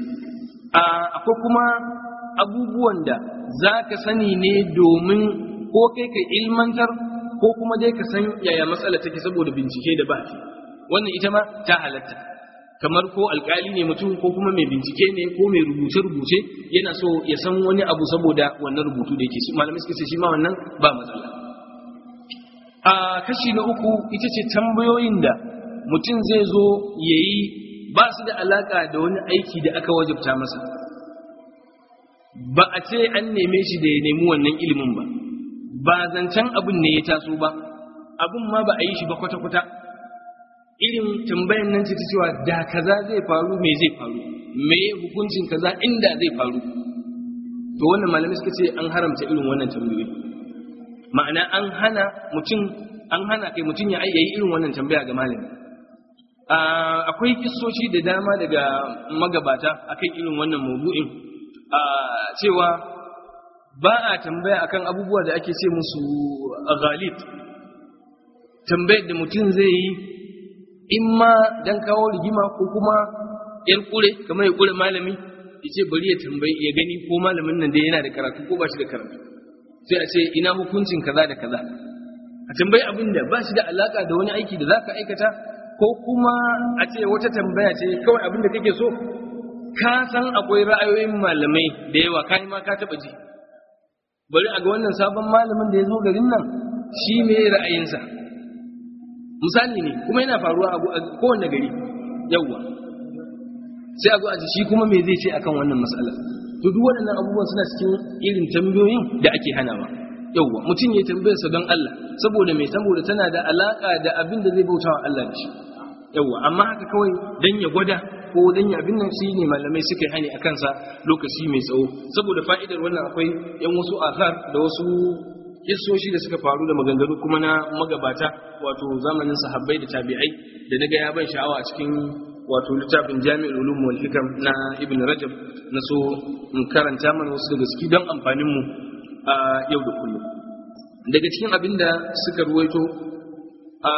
S1: akwai kuma abubuwan da za ka sani ne domin ko kai ka ilmantar ko kuma dai ka san yaya matsala take saboda bincike da ba wannan ita ma ta halatta kamar ko alkali ne mutum ko kuma mai bincike ne ko mai rubuce-rubuce yana so ya san wani abu saboda wannan rubutu da yake malamai suka ce shi ma wannan ba matsala a kashi na uku ita ce tambayoyin da mutum zai zo ya yi ba su da alaka da wani aiki da aka wajabta masa ba a ce an neme shi da ya nemi wannan ilimin ba ba zancen abin ne ya taso ba abin ma ba a yi shi ba kwata-kwata irin tambayan nan ce ta cewa da kaza zai faru me zai faru me hukuncin kaza inda zai faru to wannan malamai suka ce an haramta irin wannan tambayoyi ma'ana an hana mutum an hana kai mutum ya yi irin wannan tambaya ga malami akwai kissoshi da dama daga magabata akan irin wannan maudu'in cewa ba a tambaya akan abubuwa da ake ce musu ghalib tambayar da mutum zai yi in ma dan kawo rigima ko kuma yar kure kamar ya kure malami ya ce bari ya tambayi ya gani ko malamin nan da yana da karatu ko ba shi da karatu sai a ce ina hukuncin kaza da kaza a tambayi abin da ba shi da alaka da wani aiki da za ka aikata ko kuma a ce wata tambaya ce kawai abin da kake so ka san akwai ra'ayoyin malamai da yawa kai ma ka taba ji bari a ga wannan sabon malamin da ya zo garin nan shi ne ra'ayinsa misali ne kuma yana faruwa a kowane gari yawwa sai a zo a ji shi kuma me zai ce akan wannan matsala to duk waɗannan abubuwan suna cikin irin tambayoyin da ake hanawa yawwa mutum ya tambayarsa don Allah saboda mai saboda tana da alaka da abin da zai bauta wa Allah da shi yawwa amma haka kawai dan ya gwada ko dan ya abin nan shi ne malamai suka yi hani a kansa lokaci mai tsawo saboda fa'idar wannan akwai yan wasu asar da wasu kissoshi da suka faru da maganganu kuma na magabata wato zamanin sahabbai da tabi'ai da naga ya ban sha'awa a cikin wato littafin jami'ul ulum wal hikam na ibn rajab na so in karanta mana wasu daga ciki don amfanin mu a yau da kullum daga cikin abin da suka ruwaito a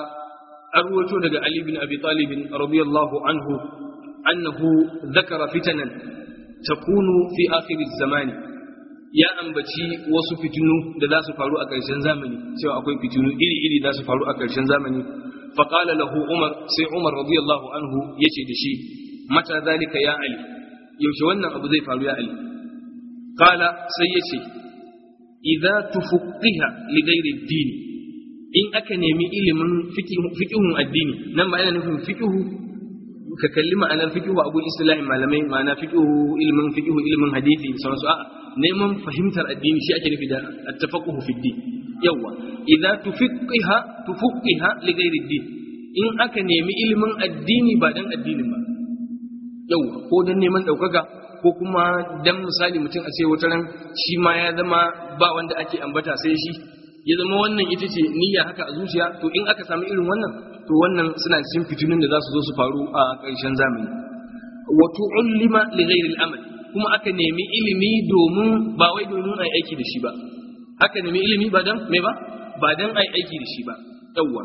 S1: an ruwaito daga ali bin abi talib radiyallahu anhu annahu dhakara fitanan takunu fi akhir zamani ya ambaci wasu fitinu da za su faru a ƙarshen zamani cewa akwai fitinu iri-iri za su faru a ƙarshen zamani faƙala lahu umar sai umar radiyallahu anhu ya ce da shi mata zalika ya ali yaushe wannan abu zai faru ya ali kala sai ya ce idza tufaqqiha li ghairi ad in aka nemi ilimin fiqhun addini nan ba yana nufin fiqhu ka kalli ma'anar fiqhu a gun istilahin malamai ma'ana fiqhu ilimin fiqhu ilimin hadisi da sauransu a'a neman fahimtar addini shi ake nufi da at-tafaqquhu fi din yawa idza tufiqqiha tufaqqiha li ghairi din in aka nemi ilimin addini ba dan addinin ba yawa ko dan neman daukaka ko kuma dan misali mutum a ce wata ran shi ma ya zama ba wanda ake ambata sai shi ya zama wannan ita ce niyya haka a zuciya to in aka samu irin wannan to wannan suna cikin fitinin da za su zo su faru a ƙarshen zamani wa tu'allima li ghairi al-amal kuma aka nemi ilimi domin ba wai domin ai aiki da shi ba aka nemi ilimi ba dan me ba ba dan ai aiki da shi ba yawwa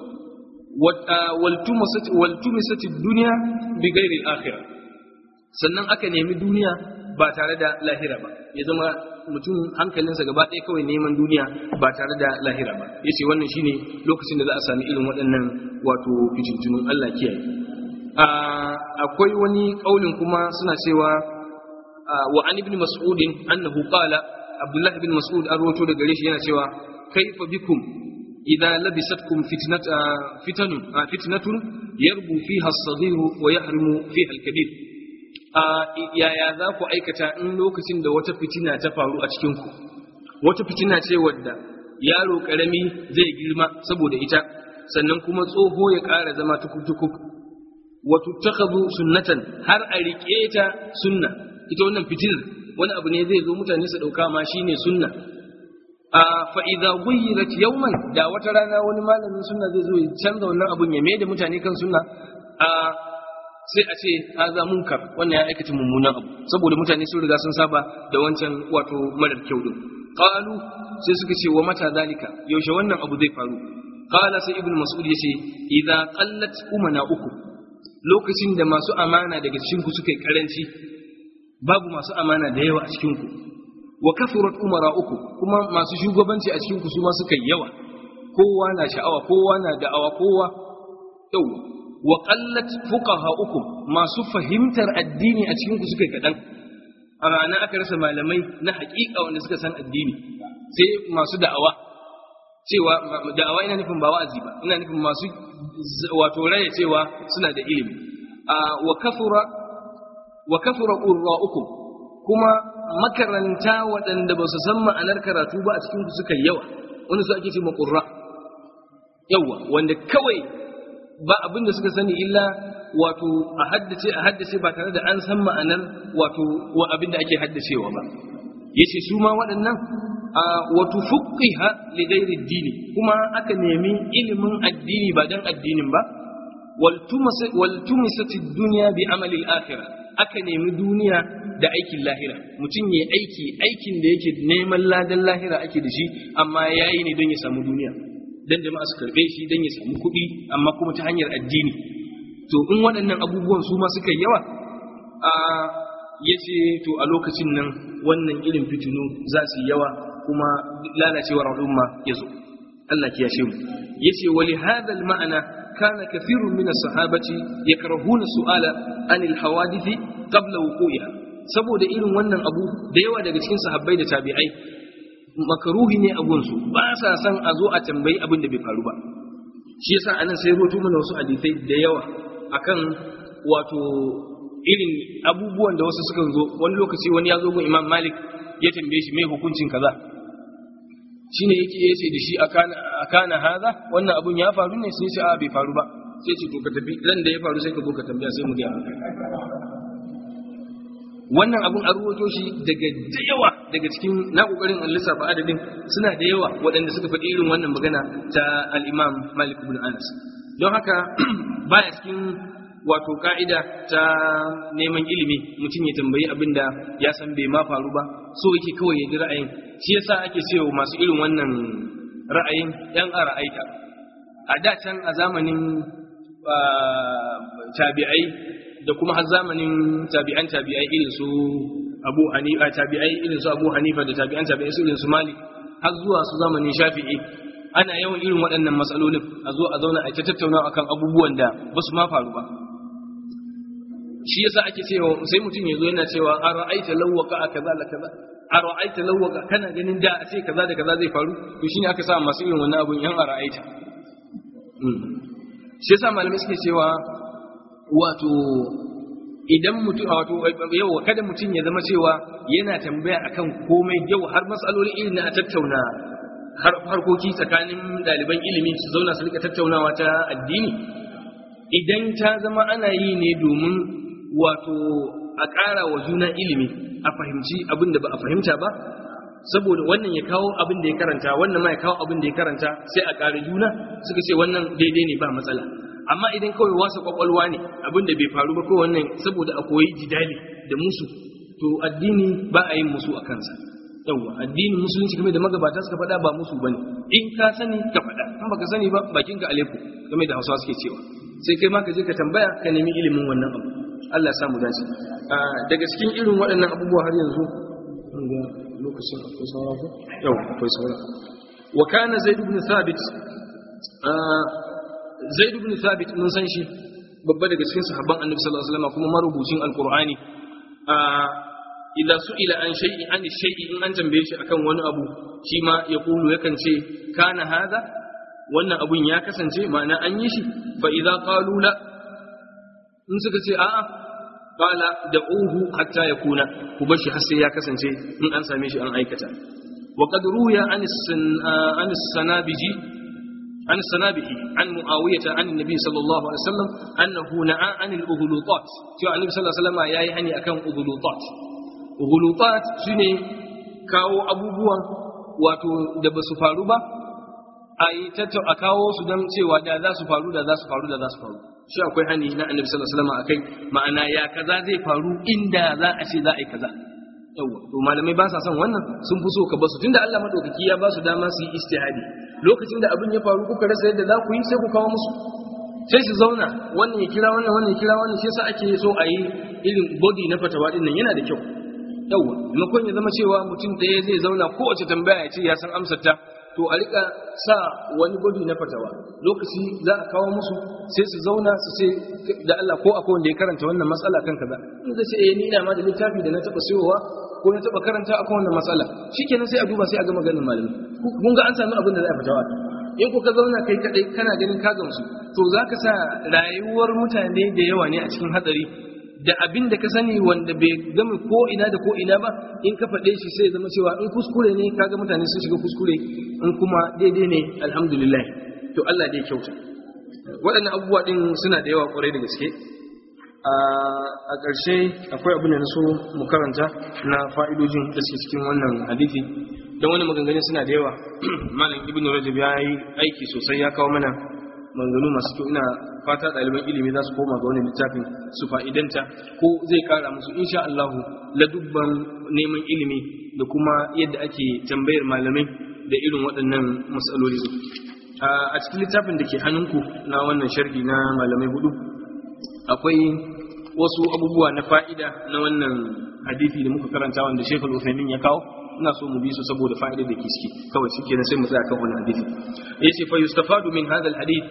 S1: wal tumasat wal tumisat ad-dunya bi ghairi al-akhirah sannan aka nemi duniya ba tare da lahira ba ya zama mutum hankalinsa gaba ɗaya kawai neman duniya ba tare da lahira ba ya ce wannan shine lokacin da za a sami irin waɗannan wato fitintunun Allah kiyaye akwai wani ƙaunin kuma suna cewa wa an ibn mas'udin annahu qala abdullah ibn mas'ud an rawato daga gare shi yana cewa kaifa bikum idza labisatkum fitnata fitanun fitnatun yarbu fiha as-saghir wa yahrimu fiha al-kabir yaya za ku aikata in lokacin da wata fitina ta faru a cikinku wata fitina ce wadda yaro karami zai girma saboda ita sannan kuma tsoho ya ƙara zama tukuk-tukuk wato takazu sunnatan har a riƙe ta sunna ita wannan fitinar wani abu ne zai zo mutane su ɗauka ma shine sunna a fa'iza guyyirat yauman da wata rana wani malamin sunna zai zo ya canza wannan abun ya mai da mutane kan sunna a sai a ce haza munkar wannan ya aikata mummunan abu saboda mutane sun riga sun saba da wancan wato marar kyau din qalu sai suka ce wa mata zalika yaushe wannan abu zai faru qala sai ibnu mas'ud yace idza qallat umana uku lokacin da masu amana daga cikin ku suka yi karanci babu masu amana da yawa a cikin ku wa kafurat umara uku kuma masu shugabanci a cikin ku su ma suka yi yawa kowa na sha'awa kowa na da'awa kowa yau wa qallat fuqaha'ukum masu fahimtar addini a cikin ku suka kadan a rana aka rasa malamai na haƙiƙa wanda suka san addini sai masu da'awa cewa da'awa ina nufin ba wa'azi ba ina nufin masu wato raya cewa suna da ilimi wa kafura wa kafura qurra'ukum kuma makaranta waɗanda ba su san ma'anar karatu ba a cikin ku suka yawa wanda su ake ce qurra yawa wanda kawai ba abin da suka sani illa wato a haddace a haddace ba tare da an san ma'anar wato wa abin da ake haddacewa ba yace su ma waɗannan wa tufaqqiha li ghairi ad-dini kuma aka nemi ilimin addini ba dan addinin ba wal tumisat ad-dunya bi amali al-akhirah aka nemi duniya da aikin lahira mutum ya aiki aikin da yake neman ladan lahira ake da shi amma yayi ne don ya samu duniya dan jama'a su karbe shi dan ya samu kuɗi amma kuma ta hanyar addini to in waɗannan abubuwan su ma suka yawa a yace to a lokacin nan wannan irin fitinu za su yawa kuma lalacewar al'umma ya zo Allah ya yashe mu yace wali hadha al-ma'ana kana kathirun min as-sahabati yakrahuna su'ala anil hawadithi qabla wuqu'iha saboda irin wannan abu da yawa daga cikin sahabbai da tabi'ai makaruhi ne a gunsu ba sa san a zo a tambayi abin da bai faru ba shi yasa anan sai roto mana wasu hadisai da yawa akan wato irin abubuwan da wasu sukan zo wani lokaci wani ya zo gun Imam Malik ya tambaye shi mai hukuncin kaza shine yake yace da shi akana akana haza wannan abun ya faru ne sai ce a bai faru ba sai ce to ka tafi ran da ya faru sai ka zo ka tambaya sai mu ga wannan abun an ruwato shi daga da yawa daga cikin na kokarin an lissafa adadin suna da yawa waɗanda suka faɗi irin wannan magana ta al-Imam Malik ibn Anas don haka baya cikin wato ka'ida ta neman ilimi mutum ya tambayi abin da ya san bai ma faru ba so yake kawai ya ji ra'ayin shi yasa ake cewa masu irin wannan ra'ayin yan a ra'aita a da can a zamanin tabi'ai da kuma har zamanin tabi'an tabi'ai irin su Abu Hanifa tabi'ai irin su Abu Hanifa da tabi'an tabi'ai su irin su Malik har zuwa su zamanin Shafi'i ana yawan irin waɗannan matsalolin a zo a zauna a ta tattauna akan abubuwan da ba su ma faru ba shi yasa ake cewa sai mutum ya zo yana cewa a ra'aita lawwaka a kaza la kaza a ra'aita lawwaka kana ganin da a ce kaza da kaza zai faru to shine aka sa masu irin wannan abun yan a ra'aita shi yasa malamai suke cewa wato idan mutum wato yau kada mutum ya zama cewa yana tambaya akan komai yau har matsaloli irin na a tattauna harkoki tsakanin ɗaliban ilimi su zauna su rika tattaunawa ta addini idan ta zama ana yi ne domin wato a ƙara wa juna ilimi a fahimci abin da ba a fahimta ba saboda wannan ya kawo abin da ya karanta wannan ma ya kawo abin da ya karanta sai a ƙara juna suka ce wannan daidai ne ba matsala amma idan kawai wasa kwakwalwa ne abin da bai faru ba ko wannan saboda a koyi jidali da musu to addini ba a yin musu a kansa yawwa addinin musulunci game da magabata suka faɗa ba musu bane in ka sani ka faɗa in baka sani ba bakin ka aleku game da hausawa suke cewa sai kai ma ka je ka tambaya ka nemi ilimin wannan abu Allah ya samu dace daga cikin irin waɗannan abubuwa har yanzu ga lokacin akwai saura ko yau akwai saura wa kana zaid ibn thabit zaid ibn thabit mun san shi babba daga cikin sahabban annabi sallallahu alaihi wasallam kuma marubucin alqur'ani idza su'ila an shay'in an shay'in in an tambaye shi akan wani abu shi ma ya kulu yakan ce kana hada wannan abun ya kasance ma'ana an yi shi fa idza qalu la in suka ce a'a qala da'uhu hatta yakuna ku bar shi har sai ya kasance in an same shi an aikata wa qad ruya an an sanabiji عن السنابه عن معاوية عن النبي صلى الله عليه وسلم أنه نعى عن الأغلوطات شو النبي صلى الله عليه وسلم يا يعني أكم أغلوطات ghulutat shine kawo abubuwan wato da ba su faru ba a yi a kawo su don cewa da za su faru da za su faru da za su faru shi akwai hani na annabi sallallahu alaihi wasallam akai ma'ana ya kaza zai faru inda za a ce za a yi kaza yawa to malamai ba sa son wannan sun fi so ka basu tunda Allah madaukaki ya ba su dama su yi istihadi lokacin da abin ya faru kuka rasa yadda za ku yi sai ku kawo musu sai su zauna wannan ya kira wannan wannan ya kira wannan shi yasa ake so a yi irin body na fatawa din nan yana da kyau yawa maimakon ya zama cewa mutum ɗaya zai zauna kowace tambaya ya ce ya san amsar ta to a rika sa wani body na fatawa lokaci za a kawo musu sai su zauna su ce da Allah ko akwai wanda ya karanta wannan matsala kan kaza in zai ce eh ni ina ma da littafi da na taba sayowa ko na taba karanta akan wannan matsala shikenan sai a duba sai a ga maganin malami kun ga an sami abin da za a fatawa in ku ka zauna kai kadai kana ganin ka gamsu to zaka sa rayuwar mutane da yawa ne a cikin hatsari da abin da ka sani wanda bai gama ko ina da ko ina ba in ka faɗe shi sai zama cewa in kuskure ne kaga mutane sun shiga kuskure in kuma daidai ne alhamdulillah to Allah dai kyauta waɗannan abubuwa ɗin suna da yawa ƙwarai da gaske a ƙarshe akwai abin da na so mu karanta na fa'idojin da suke cikin wannan hadithi don wani maganganun suna da yawa malam ibn rajab ya yi aiki sosai ya kawo mana maganganu masu kyau ina fata ɗaliban ilimi za su koma ga wani littafin su fa'idanta ko zai kara musu insha Allah ladubban neman ilimi da kuma yadda ake tambayar malamai da irin waɗannan matsaloli a cikin littafin da ke hannunku na wannan sharhi na malamai hudu akwai wasu abubuwa na fa'ida na wannan hadisi da muka karanta wanda Sheikh Al-Uthaymeen ya kawo ina so mu bi su saboda fa'idar da ke ciki kawai shi kenan sai mu tsaya kan wannan hadisi yace fa yustafadu min hadha al-hadith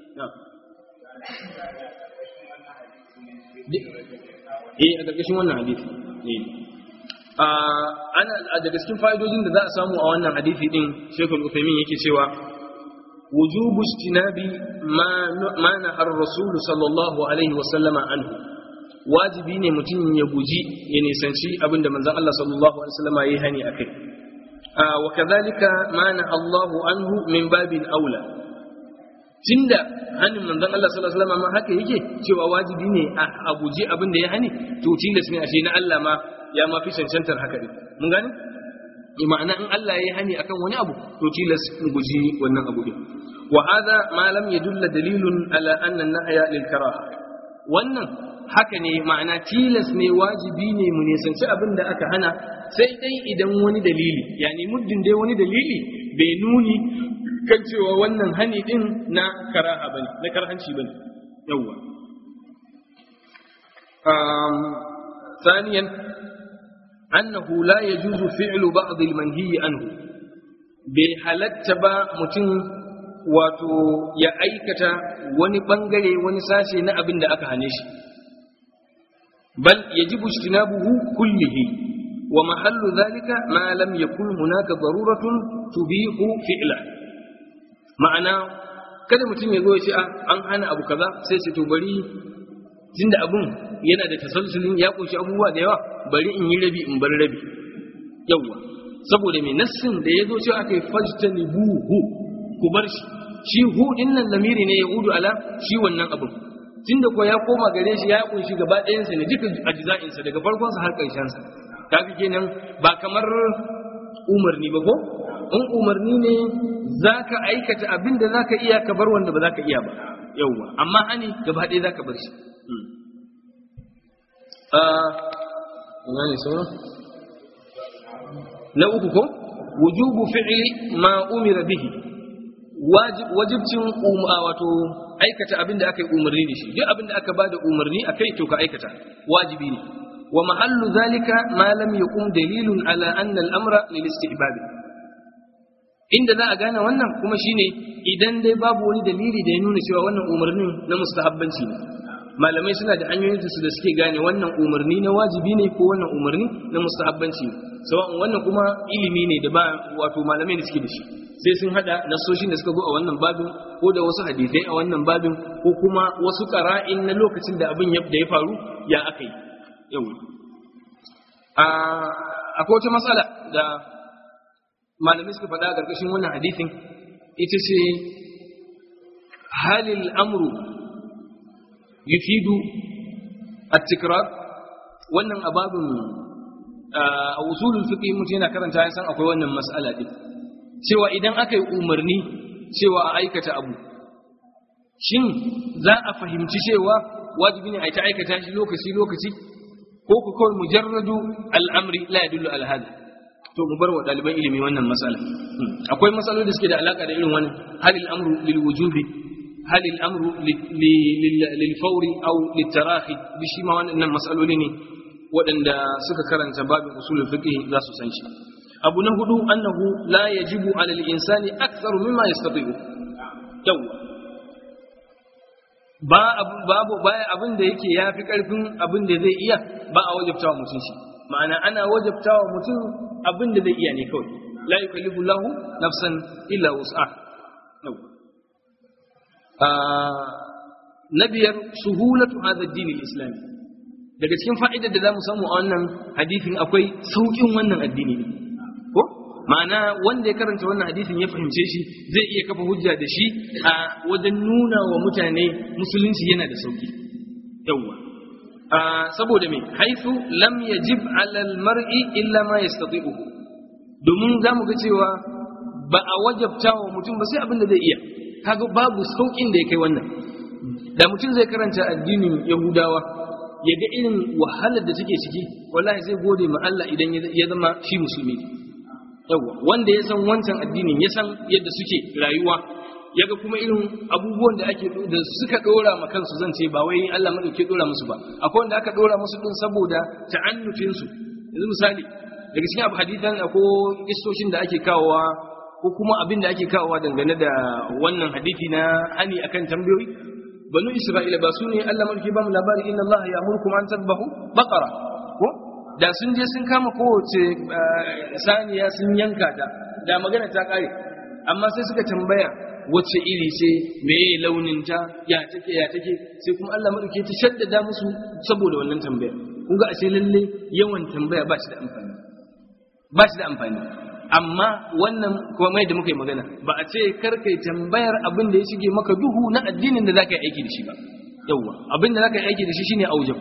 S1: eh a ƙarƙashin wannan hadisi eh ana daga cikin fa'idojin da za a samu a wannan hadisi din Sheikh Al-Uthaymeen yake cewa wujubu istinabi ma ma nahar rasul sallallahu alaihi wa sallama anhu wajibi ne mutum ya guji ya nisanci abinda manzon Allah sallallahu alaihi wa sallama yayi hani akai wa kadhalika ma naha Allahu anhu min babin aula tunda hannun manzon Allah sallallahu alaihi wasallam haka yake cewa wajibi ne a guji abin da ya hani to tilas ne ashe na Allah ma ya ma fi cancantar haka din mun gane ma'ana in Allah ya yi hani akan wani abu to tilas mu guji wannan abu din wa hadha ma lam yadulla dalilun ala anna an-nahya lil karaha wannan haka ne ma'ana tilas ne wajibi ne mu nisanci abin da aka hana sai dai idan wani dalili yani muddin dai wani dalili bai nuni kan cewa wannan hani din na karaha bane na karhanci bane yawwa um ثانيا أنه لا يجوز فعل بعض المنهي عنه بحالت با متن wato ya aikata wani bangare wani sashe na abin da aka hane shi bal yajibu ijtinabuhu kullihi wa mahallu dhalika ma lam yakun hunaka daruratun tubihu fi'la ma'ana kada mutum ya zo ya ce an hana abu kaza sai ce to bari tunda abun yana da tasalsulin ya kunshi abubuwa da yawa bari in yi rabi in bar rabi yawa saboda mai nassin da ya zo cewa aka yi fajtani buhu ku bar shi shi hu din nan lamiri ne ya udu ala shi wannan abun tunda ko ya koma gare shi ya kunshi gaba ɗayansa ne duka ajza'insa daga farkonsa har ƙarshensa kaga kenan ba kamar umarni ba ko in umarni ne za ka aikata abin da za ka iya ka bar wanda ba za ka iya ba yauwa amma hani gaba ɗaya za ka bar shi na uku ko wujubu fi'li ma umira bihi wajibcin wato aikata abin da aka yi umarni da shi duk abin da aka bada umarni akai to ka aikata wajibi ne wa mahallu zalika ma lam yaqum dalilun ala anna al-amra lil istihbab inda za a gane wannan kuma shine idan dai babu wani dalili da ya nuna cewa wannan umarnin na mustahabbanci ne malamai suna da hanyoyin su da suke gane wannan umarni na wajibi ne ko wannan umarni na mustahabbanci ne sawa'un wannan kuma ilimi ne da ba wato malamai da suke da shi sai sun hada nasoshin da suka zo a wannan babin ko da wasu hadisai a wannan babin ko kuma wasu qara'in na lokacin da abin da ya faru ya aka yi yau akwai wata matsala da malamai suka faɗa a ƙarƙashin wannan hadisin ita ce halil amru yufidu at-tikrar wannan ababin a usulul fiqh mutum yana karanta ya san akwai wannan mas'ala din cewa idan aka yi umarni cewa a aikata abu shin za a fahimci cewa wajibi ne a ta aikata shi lokaci lokaci ko ku kawai mujarradu al'amri la yadullu ala hada to mu bar wa ɗaliban ilimi wannan matsala akwai matsaloli da suke da alaka da irin wannan halil amru lil wujubi halil amru lil fawri aw lit tarahi bi shi ma wannan matsaloli ne waɗanda suka karanta babin usulul fiqh za su san shi abu na hudu annahu la yajibu ala al insani aktharu mimma yastati'u yawa ba babu baya abin da yake yafi karfin abin da zai iya ba a wajabtawa mutum shi ma'ana ana wajabtawa mutum abin da zai iya ne kawai la yukallifu lahu nafsan illa wus'a na biyar suhulatu hadha ad-din al-islami daga cikin fa'idar da zamu samu a wannan hadisin akwai saukin wannan addini ne ko ma'ana wanda ya karanta wannan hadisin ya fahimce shi zai iya kafa hujja da shi a wajen nuna wa mutane musulunci yana da sauki yawwa saboda me haifu lam yajib ala almar'i illa ma yastati'u domin za mu ga cewa ba a wajabta wa mutum ba sai abin da zai iya kaga babu sauƙin da ya kai wannan da mutum zai karanta addinin yahudawa ya ga irin wahalar da take ciki wallahi zai gode ma Allah idan ya zama shi musulmi yawa wanda ya san wancan addinin ya san yadda suke rayuwa ya ga kuma irin abubuwan da ake da suka dora ma kansu zan ce ba wai Allah madauke dora musu ba akwai wanda aka dora musu din saboda ta'annufin su yanzu misali daga cikin abu hadisan ko istoshin da ake kawowa ko kuma abin da ake kawowa dangane da wannan hadisi na hani akan tambayoyi banu isra'ila ba su ne Allah mulki ba mu labari inna Allah ya amurkum an tadbahu baqara ko da sun je sun kama kowace saniya sun yanka ta da magana ta kare amma sai suka tambaya wacce iri ce meye launin ta ya take ya take sai kuma Allah madauke ta shaddada musu saboda wannan tambaya kun ga ashe lalle yawan tambaya ba shi da amfani ba shi da amfani amma wannan kuma mai da muka yi magana ba a ce karkai tambayar abin da ya shige maka duhu na addinin da zaka yi aiki da shi ba yawwa abin da zaka yi aiki da shi shine aujab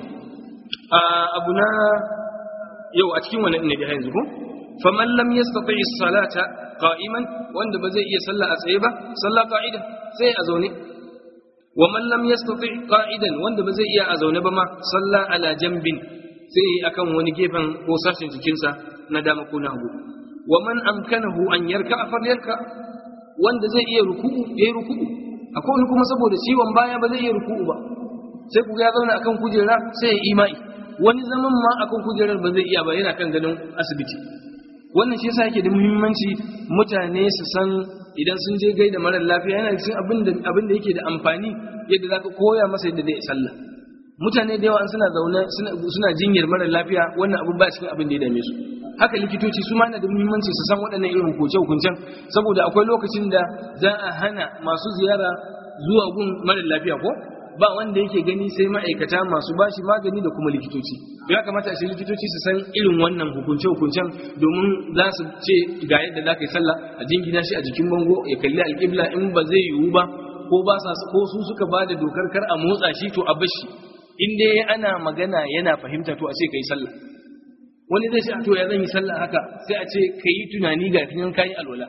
S1: abu na yau a cikin wannan ne da yanzu ko faman lam yastati as-salata qa'iman wanda ba zai iya sallah a tsaye ba sallah qa'idan sai a zaune wa man lam yastati qa'idan wanda ba zai iya a zaune ba ma sallah ala jambin sai akan wani gefen ko sashen jikinsa na dama ko na hagu wa man amkanahu an yarka falyarka wanda zai iya ruku'u yayi ruku'u akwai wani kuma saboda ciwon baya ba zai iya ruku'u ba sai ku ya zauna akan kujera sai ya imai wani zaman ma akan kujerar ba zai iya ba yana kan gadon asibiti wannan shi yasa yake da muhimmanci mutane su san idan sun je gaida marar lafiya yana cikin abin da abin da yake da amfani yadda zaka koya masa yadda zai sallah mutane da yawa suna zaune suna jinyar marar lafiya wannan abin ba cikin abin da ya dame su haka likitoci su ma na da muhimmanci su san waɗannan irin hukunce-hukuncen saboda akwai lokacin da za a hana masu ziyara zuwa gun marar lafiya ko ba wanda yake gani sai ma'aikata masu bashi magani da kuma likitoci ya kamata shi likitoci su san irin wannan hukunce-hukuncen domin za su ce ga yadda za ka yi sallah a jingina shi a jikin bango ya kalli alƙibla in ba zai yiwu ba ko ba sa ko su suka ba da dokar kar a motsa shi to a bashi in dai ana magana yana fahimta to a ce ka yi sallah wani zai ce to ya zan yi sallah haka sai a ce ka yi tunani ga finan kayi alwala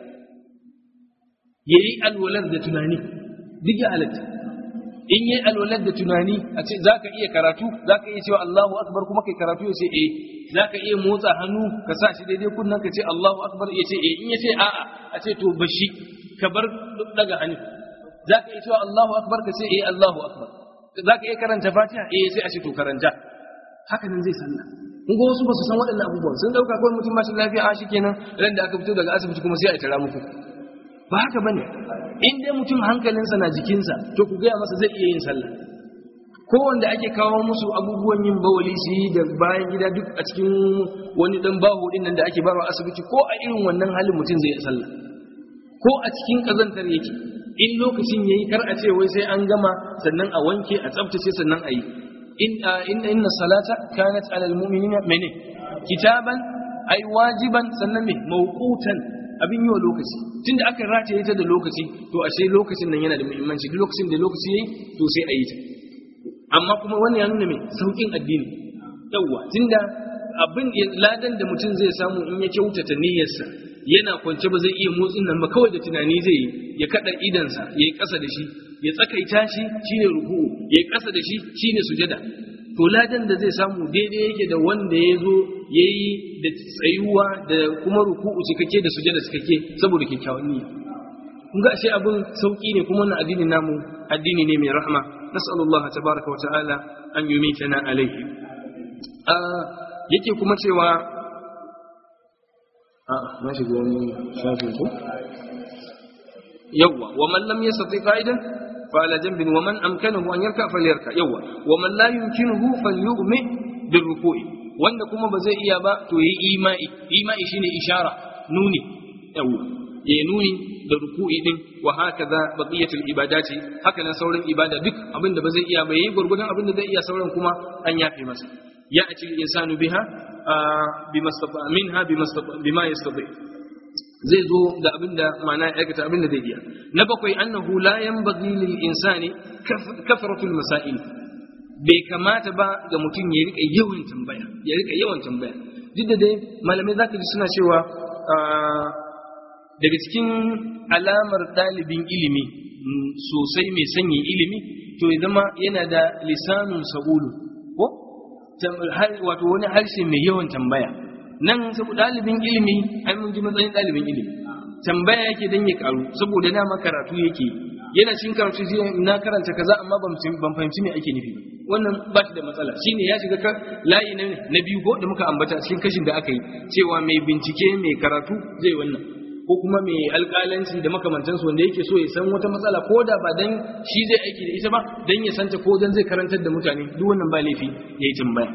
S1: ya yi alwalar da tunani duk ya halatta in yi alwalar da tunani a ce za ka iya karatu za ka iya cewa Allahu akbar kuma kai karatu ya ce eh za ka iya motsa hannu ka sa shi daidai kunnan ka ce Allahu akbar ya ce eh in ya ce a'a a ce to bashi ka bar daga hannu za ka iya cewa Allahu akbar ka ce eh Allahu akbar za ka iya karanta fatiha eh sai a ce to karanta haka nan zai sallah in ga wasu ba su san waɗannan abubuwan sun ɗauka kawai mutum ba shi lafiya a shi kenan ran da aka fito daga asibiti kuma sai a tara muku ba haka bane in dai mutum hankalinsa na jikinsa to ku gaya masa zai iya yin sallah ko wanda ake kawo musu abubuwan yin bawali su yi da bayan gida duk a cikin wani dan baho din nan da ake barwa asibiti ko a irin wannan halin mutum zai yi sallah ko a cikin kazantar yake in lokacin yayi kar a ce wai sai an gama sannan a wanke a tsaftace sannan a yi in inna salata kanat alal mu'minina mene kitaban ai wajiban sannan me mawqutan abin yi wa lokaci tunda aka rataye ta da lokaci to ashe lokacin nan yana da muhimmanci duk lokacin da lokaci yayi to sai a yi ta amma kuma wannan ya nuna me saukin addini yawa tunda abin ladan da mutum zai samu in ya kyautata niyyarsa yana kwance ba zai iya motsin nan ba kawai da tunani zai yi ya kada idansa ya yi ƙasa da shi ya tsakaita shi shine ruku'u ya yi ƙasa da shi shine sujada to ladan da zai samu daidai yake da wanda ya zo ya yi da tsayuwa da kuma ruku'u cikakke da sujada cikakke saboda kyakkyawan niyya kun ga ashe abin sauki ne kuma wannan addini namu addini ne mai rahma nas'alullaha tabaraka wa ta'ala an yumitana alaihi yake kuma cewa a na shiga wani shafin ko yawwa wa man lam yastati qa'idan fa ala janbin wa man amkanahu an yarka falyarka yawwa wa man la yumkinuhu falyu'mi bil ruku'i wanda kuma ba zai iya ba to yi imai imai shine ishara nuni yawwa ya nuni da ruku'i din wa hakaza baqiyatul ibadati haka nan sauran ibada duk abinda ba zai iya ba yayi gurgurdan abinda zai iya sauran kuma an yafe masa ya'ti al-insanu biha bima minha bima yastati zai zo da abinda ma'ana ya aikata abinda zai iya na bakwai annahu la yanbaghi lil insani kafratul masail bai kamata ba ga mutum ya rika yawan tambaya ya rika yawan tambaya duk da dai malamai zaka ji suna cewa daga cikin alamar ɗalibin ilimi sosai mai sanyi ilimi to ya zama yana da lisanun sabulu ko wato wani harshe mai yawan tambaya nan saboda ɗalibin ilimi ai mun ji matsayin ɗalibin ilimi tambaya yake dan ya karu saboda dama karatu yake yana cikin karatu sai na karanta kaza amma ban fahimci me ake nufi wannan ba shi da matsala shine ya shiga layi na biyu ko da muka ambata cikin kashin da aka yi cewa mai bincike mai karatu zai wannan ko kuma mai alƙalanci da makamantansu wanda yake so ya san wata matsala ko da ba dan shi zai aiki da ita ba dan ya santa ko dan zai karantar da mutane duk wannan ba laifi yayi tambaya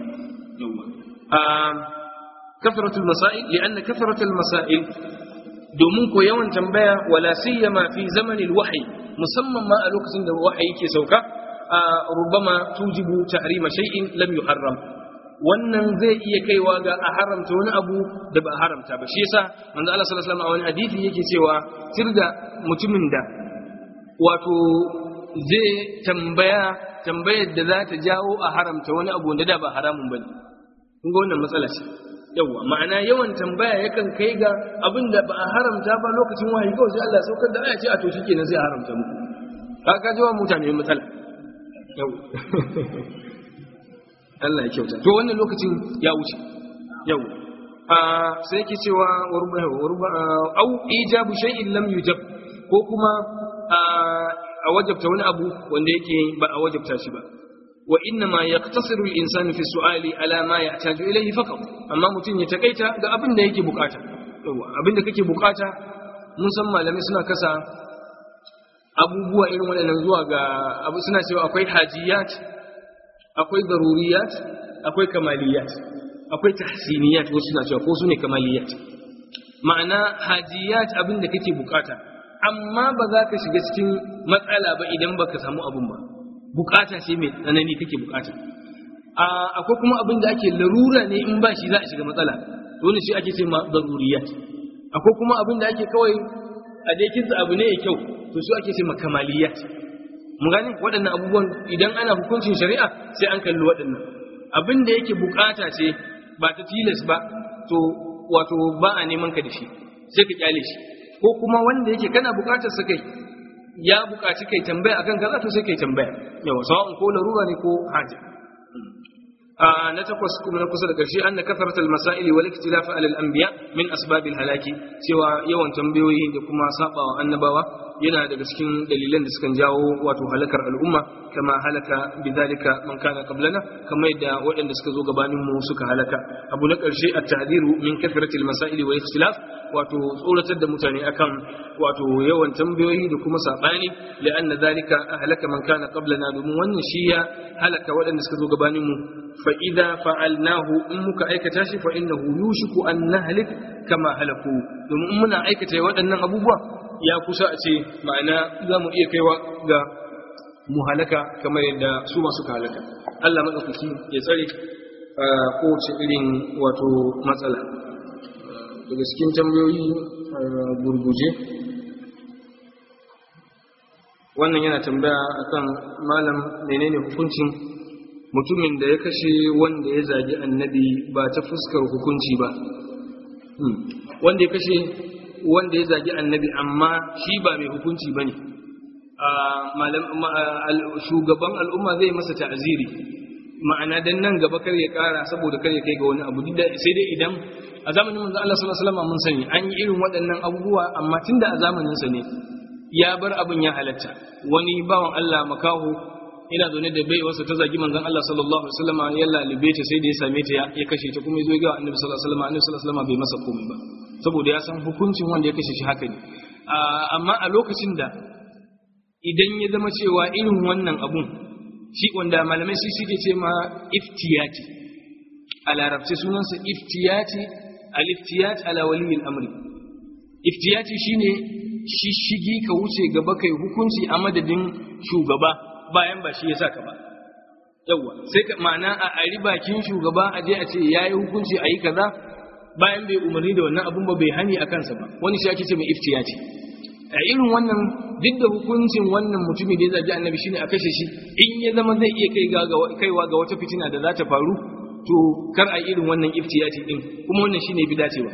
S1: kafaratul masail li'anna kafaratul masail domin ko yawan tambaya wala siyama fi zamanil wahyi musamman ma a lokacin da wahayi ke sauka rubama tujibu tahrima shay'in lam yuharram wannan zai iya kaiwa ga a haramta wani abu da ba a haramta ba shi yasa manzo Allah sallallahu alaihi wasallam a wani hadisi yake cewa sirda mutumin da wato zai tambaya tambayar da za ta jawo a haramta wani abu wanda da ba haramun bane kun ga wannan matsala ce yawa ma'ana yawan tambaya yakan kai ga abin da ba a haramta ba lokacin wahayi kawai sai Allah saukar da aya ce a to shikenan sai a haramta muku ka jawa mutane matsala yawa Allah ya kyauta to wannan lokacin ya wuce yau a sai yake cewa warba warba au ijabu shay'in lam yujab ko kuma a wajabta wani abu wanda yake ba a wajabta shi ba wa inna ma yaqtasiru al-insanu fi su'ali ala ma yahtaju ilayhi faqat amma mutum ya takaita ga abin da yake bukata yawa abin da kake bukata mun san malamai suna kasa abubuwa irin waɗannan zuwa ga abu suna cewa akwai hajiyat akwai daruriyat akwai kamaliyat akwai tahsiniyat wasu suna cewa ko su ne kamaliyat ma'ana hajiyat abin da kake bukata amma ba za ka shiga cikin matsala ba idan baka samu abin ba bukata ce mai tsanani kake bukata akwai kuma abin da ake larura ne in ba shi za a shiga matsala to ne shi ake ce ma daruriyat akwai kuma abin da ake kawai a dai kinsa abu ne ya kyau to su ake ce ma kamaliyat mun gane waɗannan abubuwan idan ana hukuncin shari'a sai an kalli waɗannan abin da yake bukata ce ba ta tilas ba to wato ba a neman ka da shi sai ka kyale shi ko kuma wanda yake kana bukatar sa kai ya bukaci kai tambaya akan kaza to sai kai tambaya yawa sawa'un ko larura ne ko haja na takwas kuma na kusa da ƙarshe anna kafarat al-masaili wal ikhtilaf ala al-anbiya min asbab al-halaki cewa yawan tambayoyi da kuma sabawa annabawa yana daga cikin dalilan da sukan jawo wato halakar al'umma kama halaka bidhalika man kana qablana kamar yadda waɗanda suka zo gabanin mu suka halaka abu na ƙarshe at-tahdiru min kathratil masaili wal ikhtilaf wato tsoratar da mutane akan wato yawan tambayoyi da kuma sabani li'anna dhalika ahlaka man kana qablana domin wannan shi ya halaka waɗanda suka zo gabanin mu fa idza fa'alnahu in muka aikata shi fa innahu yushiku an nahlik kama halaku domin in muna aikata waɗannan abubuwa ya kusa a ce ma'ana za mu iya kaiwa ga mu halaka kamar yadda su masu halaka Allah maɗaukaki ya tsare kowace irin wato matsala daga cikin tambayoyi gurguje wannan yana tambaya akan malam menene hukuncin mutumin da ya kashe wanda ya zagi annabi ba ta fuskar hukunci ba wanda ya kashe wanda ya zagi annabi amma shi ba mai hukunci ba ne shugaban al'umma zai masa ta'aziri ma'ana dan nan gaba kar ya kara saboda kar ya kai ga wani abu sai dai idan a zamanin manzo Allah sallallahu alaihi wasallam mun sani an yi irin waɗannan abubuwa amma tunda a zamanin sa ne ya bar abin ya halatta wani bawan Allah makaho ina zaune da bai wasu ta zagi manzon Allah sallallahu alaihi wasallam ya lalibe ta sai da ya same ta ya kashe ta kuma ya zo ga annabi sallallahu alaihi wasallam annabi sallallahu alaihi wasallam bai masa komai ba saboda ya san hukuncin wanda ya kashe shi haka ne amma a lokacin da idan ya zama cewa irin wannan abun shi wanda malamai shi suke ce ma iftiyati a larabci sunansa iftiyati al-iftiyat ala waliyil amri iftiyati shine shishigi ka wuce gaba kai hukunci a madadin shugaba bayan ba shi ya saka ba yawa sai ka ma'ana a ari bakin shugaba a je a ce yayi hukunci ayi kaza bayan bai umarni da wannan abun ba bai hani a kansa ba wani shi ake ce mai iftiyati a irin wannan duk da hukuncin wannan mutumi da ya zagi annabi shine a kashe shi in ya zama zai iya kai kaiwa ga wata fitina da za ta faru to kar a irin wannan iftiyati din kuma wannan shine bi dacewa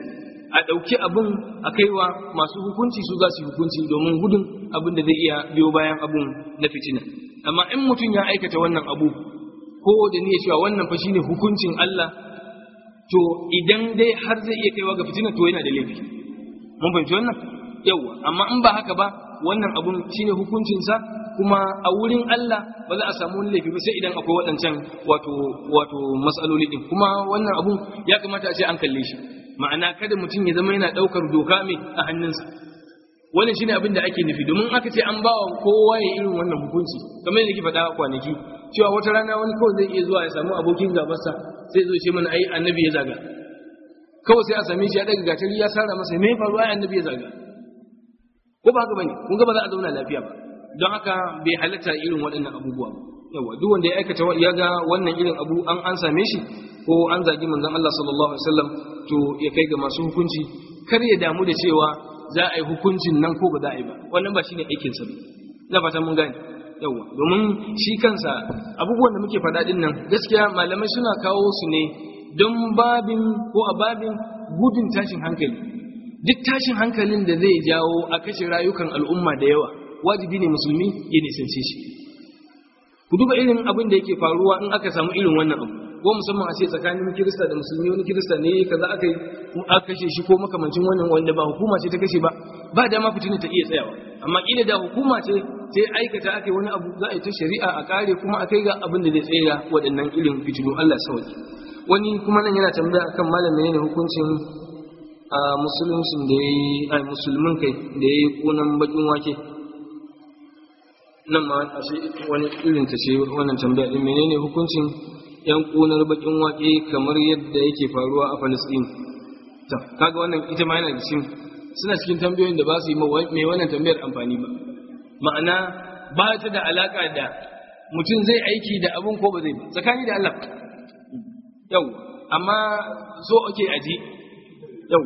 S1: a ɗauki abin a kaiwa masu hukunci su za su yi hukunci domin gudun abin da zai iya biyo bayan abun na fitina amma in mutum ya aikata wannan abu ko da niyya cewa wannan fa shine hukuncin Allah to idan dai har zai iya kaiwa ga fitina to yana da laifi mun fahimci wannan yawa amma in ba haka ba wannan abun shine hukuncinsa kuma a wurin Allah ba za a samu wani laifi ba sai idan akwai waɗancan wato wato matsaloli din kuma wannan abun ya kamata a ce an kalle shi ma'ana kada mutum ya zama yana ɗaukar doka mai a hannunsa wannan shine abin da ake nufi domin aka ce an ba wa kowa ya irin wannan hukunci kamar yadda ke faɗa kwanaki cewa wata rana wani kawai zai iya zuwa ya samu abokin gabarsa sai zo ce mana ai annabi ya zaga kawai sai a same shi ya daga gatari ya sara masa me faru ai annabi ya zaga ko ba haka bane kun ga ba za a zauna lafiya ba don haka bai halatta irin waɗannan abubuwa yawa duk wanda ya aikata ya ga wannan irin abu an an same shi ko an zagi manzon Allah sallallahu alaihi wasallam to ya kai ga masu hukunci kar ya damu da cewa za a yi hukuncin nan ko ba za a yi ba wannan ba shine aikin sa na fata mun gane yawa domin shi kansa abubuwan da muke faɗa din nan gaskiya malamai suna kawo su ne don babin ko a babin gudun tashin hankali duk tashin hankalin da zai jawo a kashe rayukan al'umma da yawa wajibi ne musulmi ya nisance shi ku duba irin abin da yake faruwa in aka samu irin wannan abu ko musamman a ce tsakanin kirista da musulmi wani kirista ne kaza aka yi aka kashe shi ko makamancin wannan wanda ba hukuma ce ta kashe ba ba dama fitina ta iya tsayawa amma kila da hukuma ce sai aikata aka yi wani abu za a yi ta shari'a a kare kuma a kai ga abin da zai tsaya waɗannan irin fitinu Allah sauki wani kuma nan yana tambaya akan malam menene hukuncin a musuluncin da yayi ai musulmin kai da yayi kunan bakin wake nan ma ashe wani irin ta ce wannan tambaya din menene hukuncin yan kunar bakin wake kamar yadda yake faruwa a Palestine to kaga wannan ita ma yana da cikin suna cikin tambayoyin da ba su yi mai wannan tambayar amfani ba ma'ana ba ta da alaka da mutum zai aiki da abun ko ba zai ba tsakani da Allah yau amma so ake aji yau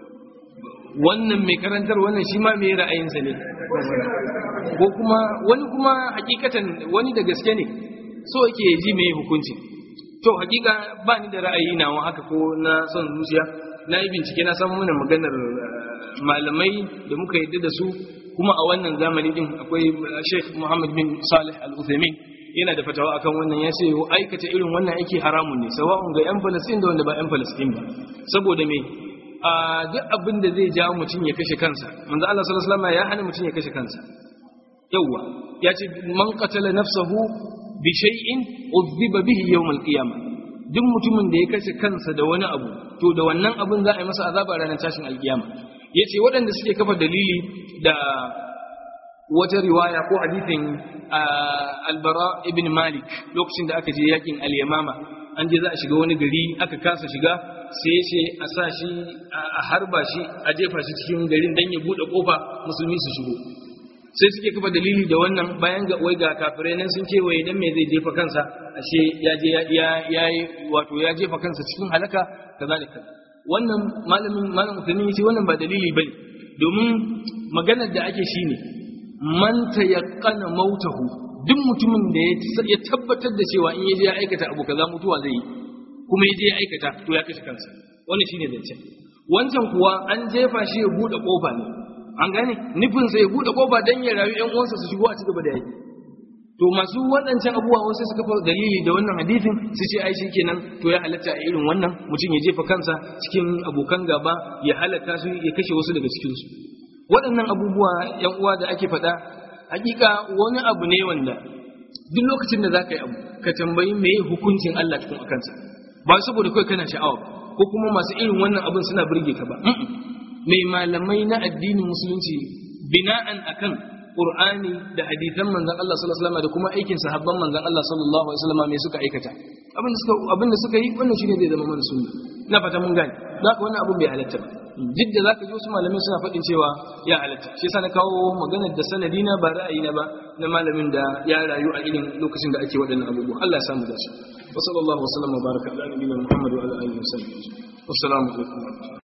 S1: wannan mai karantar wannan shi ma mai ra'ayinsa ne ko kuma wani kuma hakikatan wani da gaske ne so yake ji mai hukunci to hakika ba ni da ra'ayi nawa haka ko na son zuciya na yi bincike na samu mana maganar malamai da muka yadda da su kuma a wannan zamani din akwai Sheikh Muhammad bin Salih Al-Uthaymeen yana da fatawa akan wannan ya ce aikata irin wannan aiki haramun ne sawa'un ga yan Palestine da wanda ba yan Palestine ba saboda me a duk abin da zai jawo mutum ya kashe kansa manzo Allah sallallahu alaihi wasallam ya hana mutum ya kashe kansa yawa ya ce man qatala nafsahu bi shay'in udhiba bihi yawm al-qiyamah duk mutumin da ya kashe kansa da wani abu to da wannan abun za a yi masa azaba ranar tashin alkiyama yace waɗanda suke kafa dalili da wata riwaya ko hadithin albara ibn malik lokacin da aka je yakin al-yamama an je za a shiga wani gari aka kasa shiga sai ya ce a sa shi a harba shi a jefa shi cikin garin dan ya bude kofa musulmi su shigo sai suke kafa dalili da wannan bayan ga wai ga kafirai nan sun ce wai dan me zai jefa kansa ashe ya je ya ya wato ya jefa kansa cikin halaka kaza da kaza wannan malamin malam Uthaymeen yace wannan ba dalili bane domin maganar da ake shine man tayaqqana mautahu duk mutumin da ya tabbatar da cewa in yaje ya aikata abu kaza mutuwa zai yi kuma yaje ya aikata to ya kashe kansa wannan shine zance wancan kuwa an jefa shi ya bude kofa ne an gane nufin sa ya bude kofa dan ya rayu ƴan uwansa su shigo a cigaba da yaki to masu waɗancan abubuwa wasu suka fara dalili da wannan hadisin su ce ai kenan to ya halatta a irin wannan mutum ya jefa kansa cikin abokan gaba ya halaka su ya kashe wasu daga cikin su waɗannan abubuwa ƴan uwa da ake faɗa hakika wani abu ne wanda duk lokacin da zaka yi abu ka tambayi meye hukuncin Allah cikin akansa ba saboda kai kana sha'awa ko kuma masu irin wannan abin suna burge ka ba mai malamai na addinin musulunci bina'an akan Qur'ani da hadisan manzon Allah sallallahu alaihi wasallam da kuma aikin sahabban manzon Allah sallallahu alaihi wasallam me suka aikata abin da suka abin da suka yi wannan shine zai zama mana sunna na fata mun gane zaka wannan abin bai halatta ba duk da zaka ji wasu malamai suna faɗin cewa ya halatta shi yasa na kawo maganar da sanadi na ba ra'ayi na ba na malamin da ya rayu a irin lokacin da ake waɗannan abubuwa Allah ya samu dace wa sallallahu wa sallam wa baraka ala nabiyina Muhammad wa ala alihi wa sallam wassalamu alaikum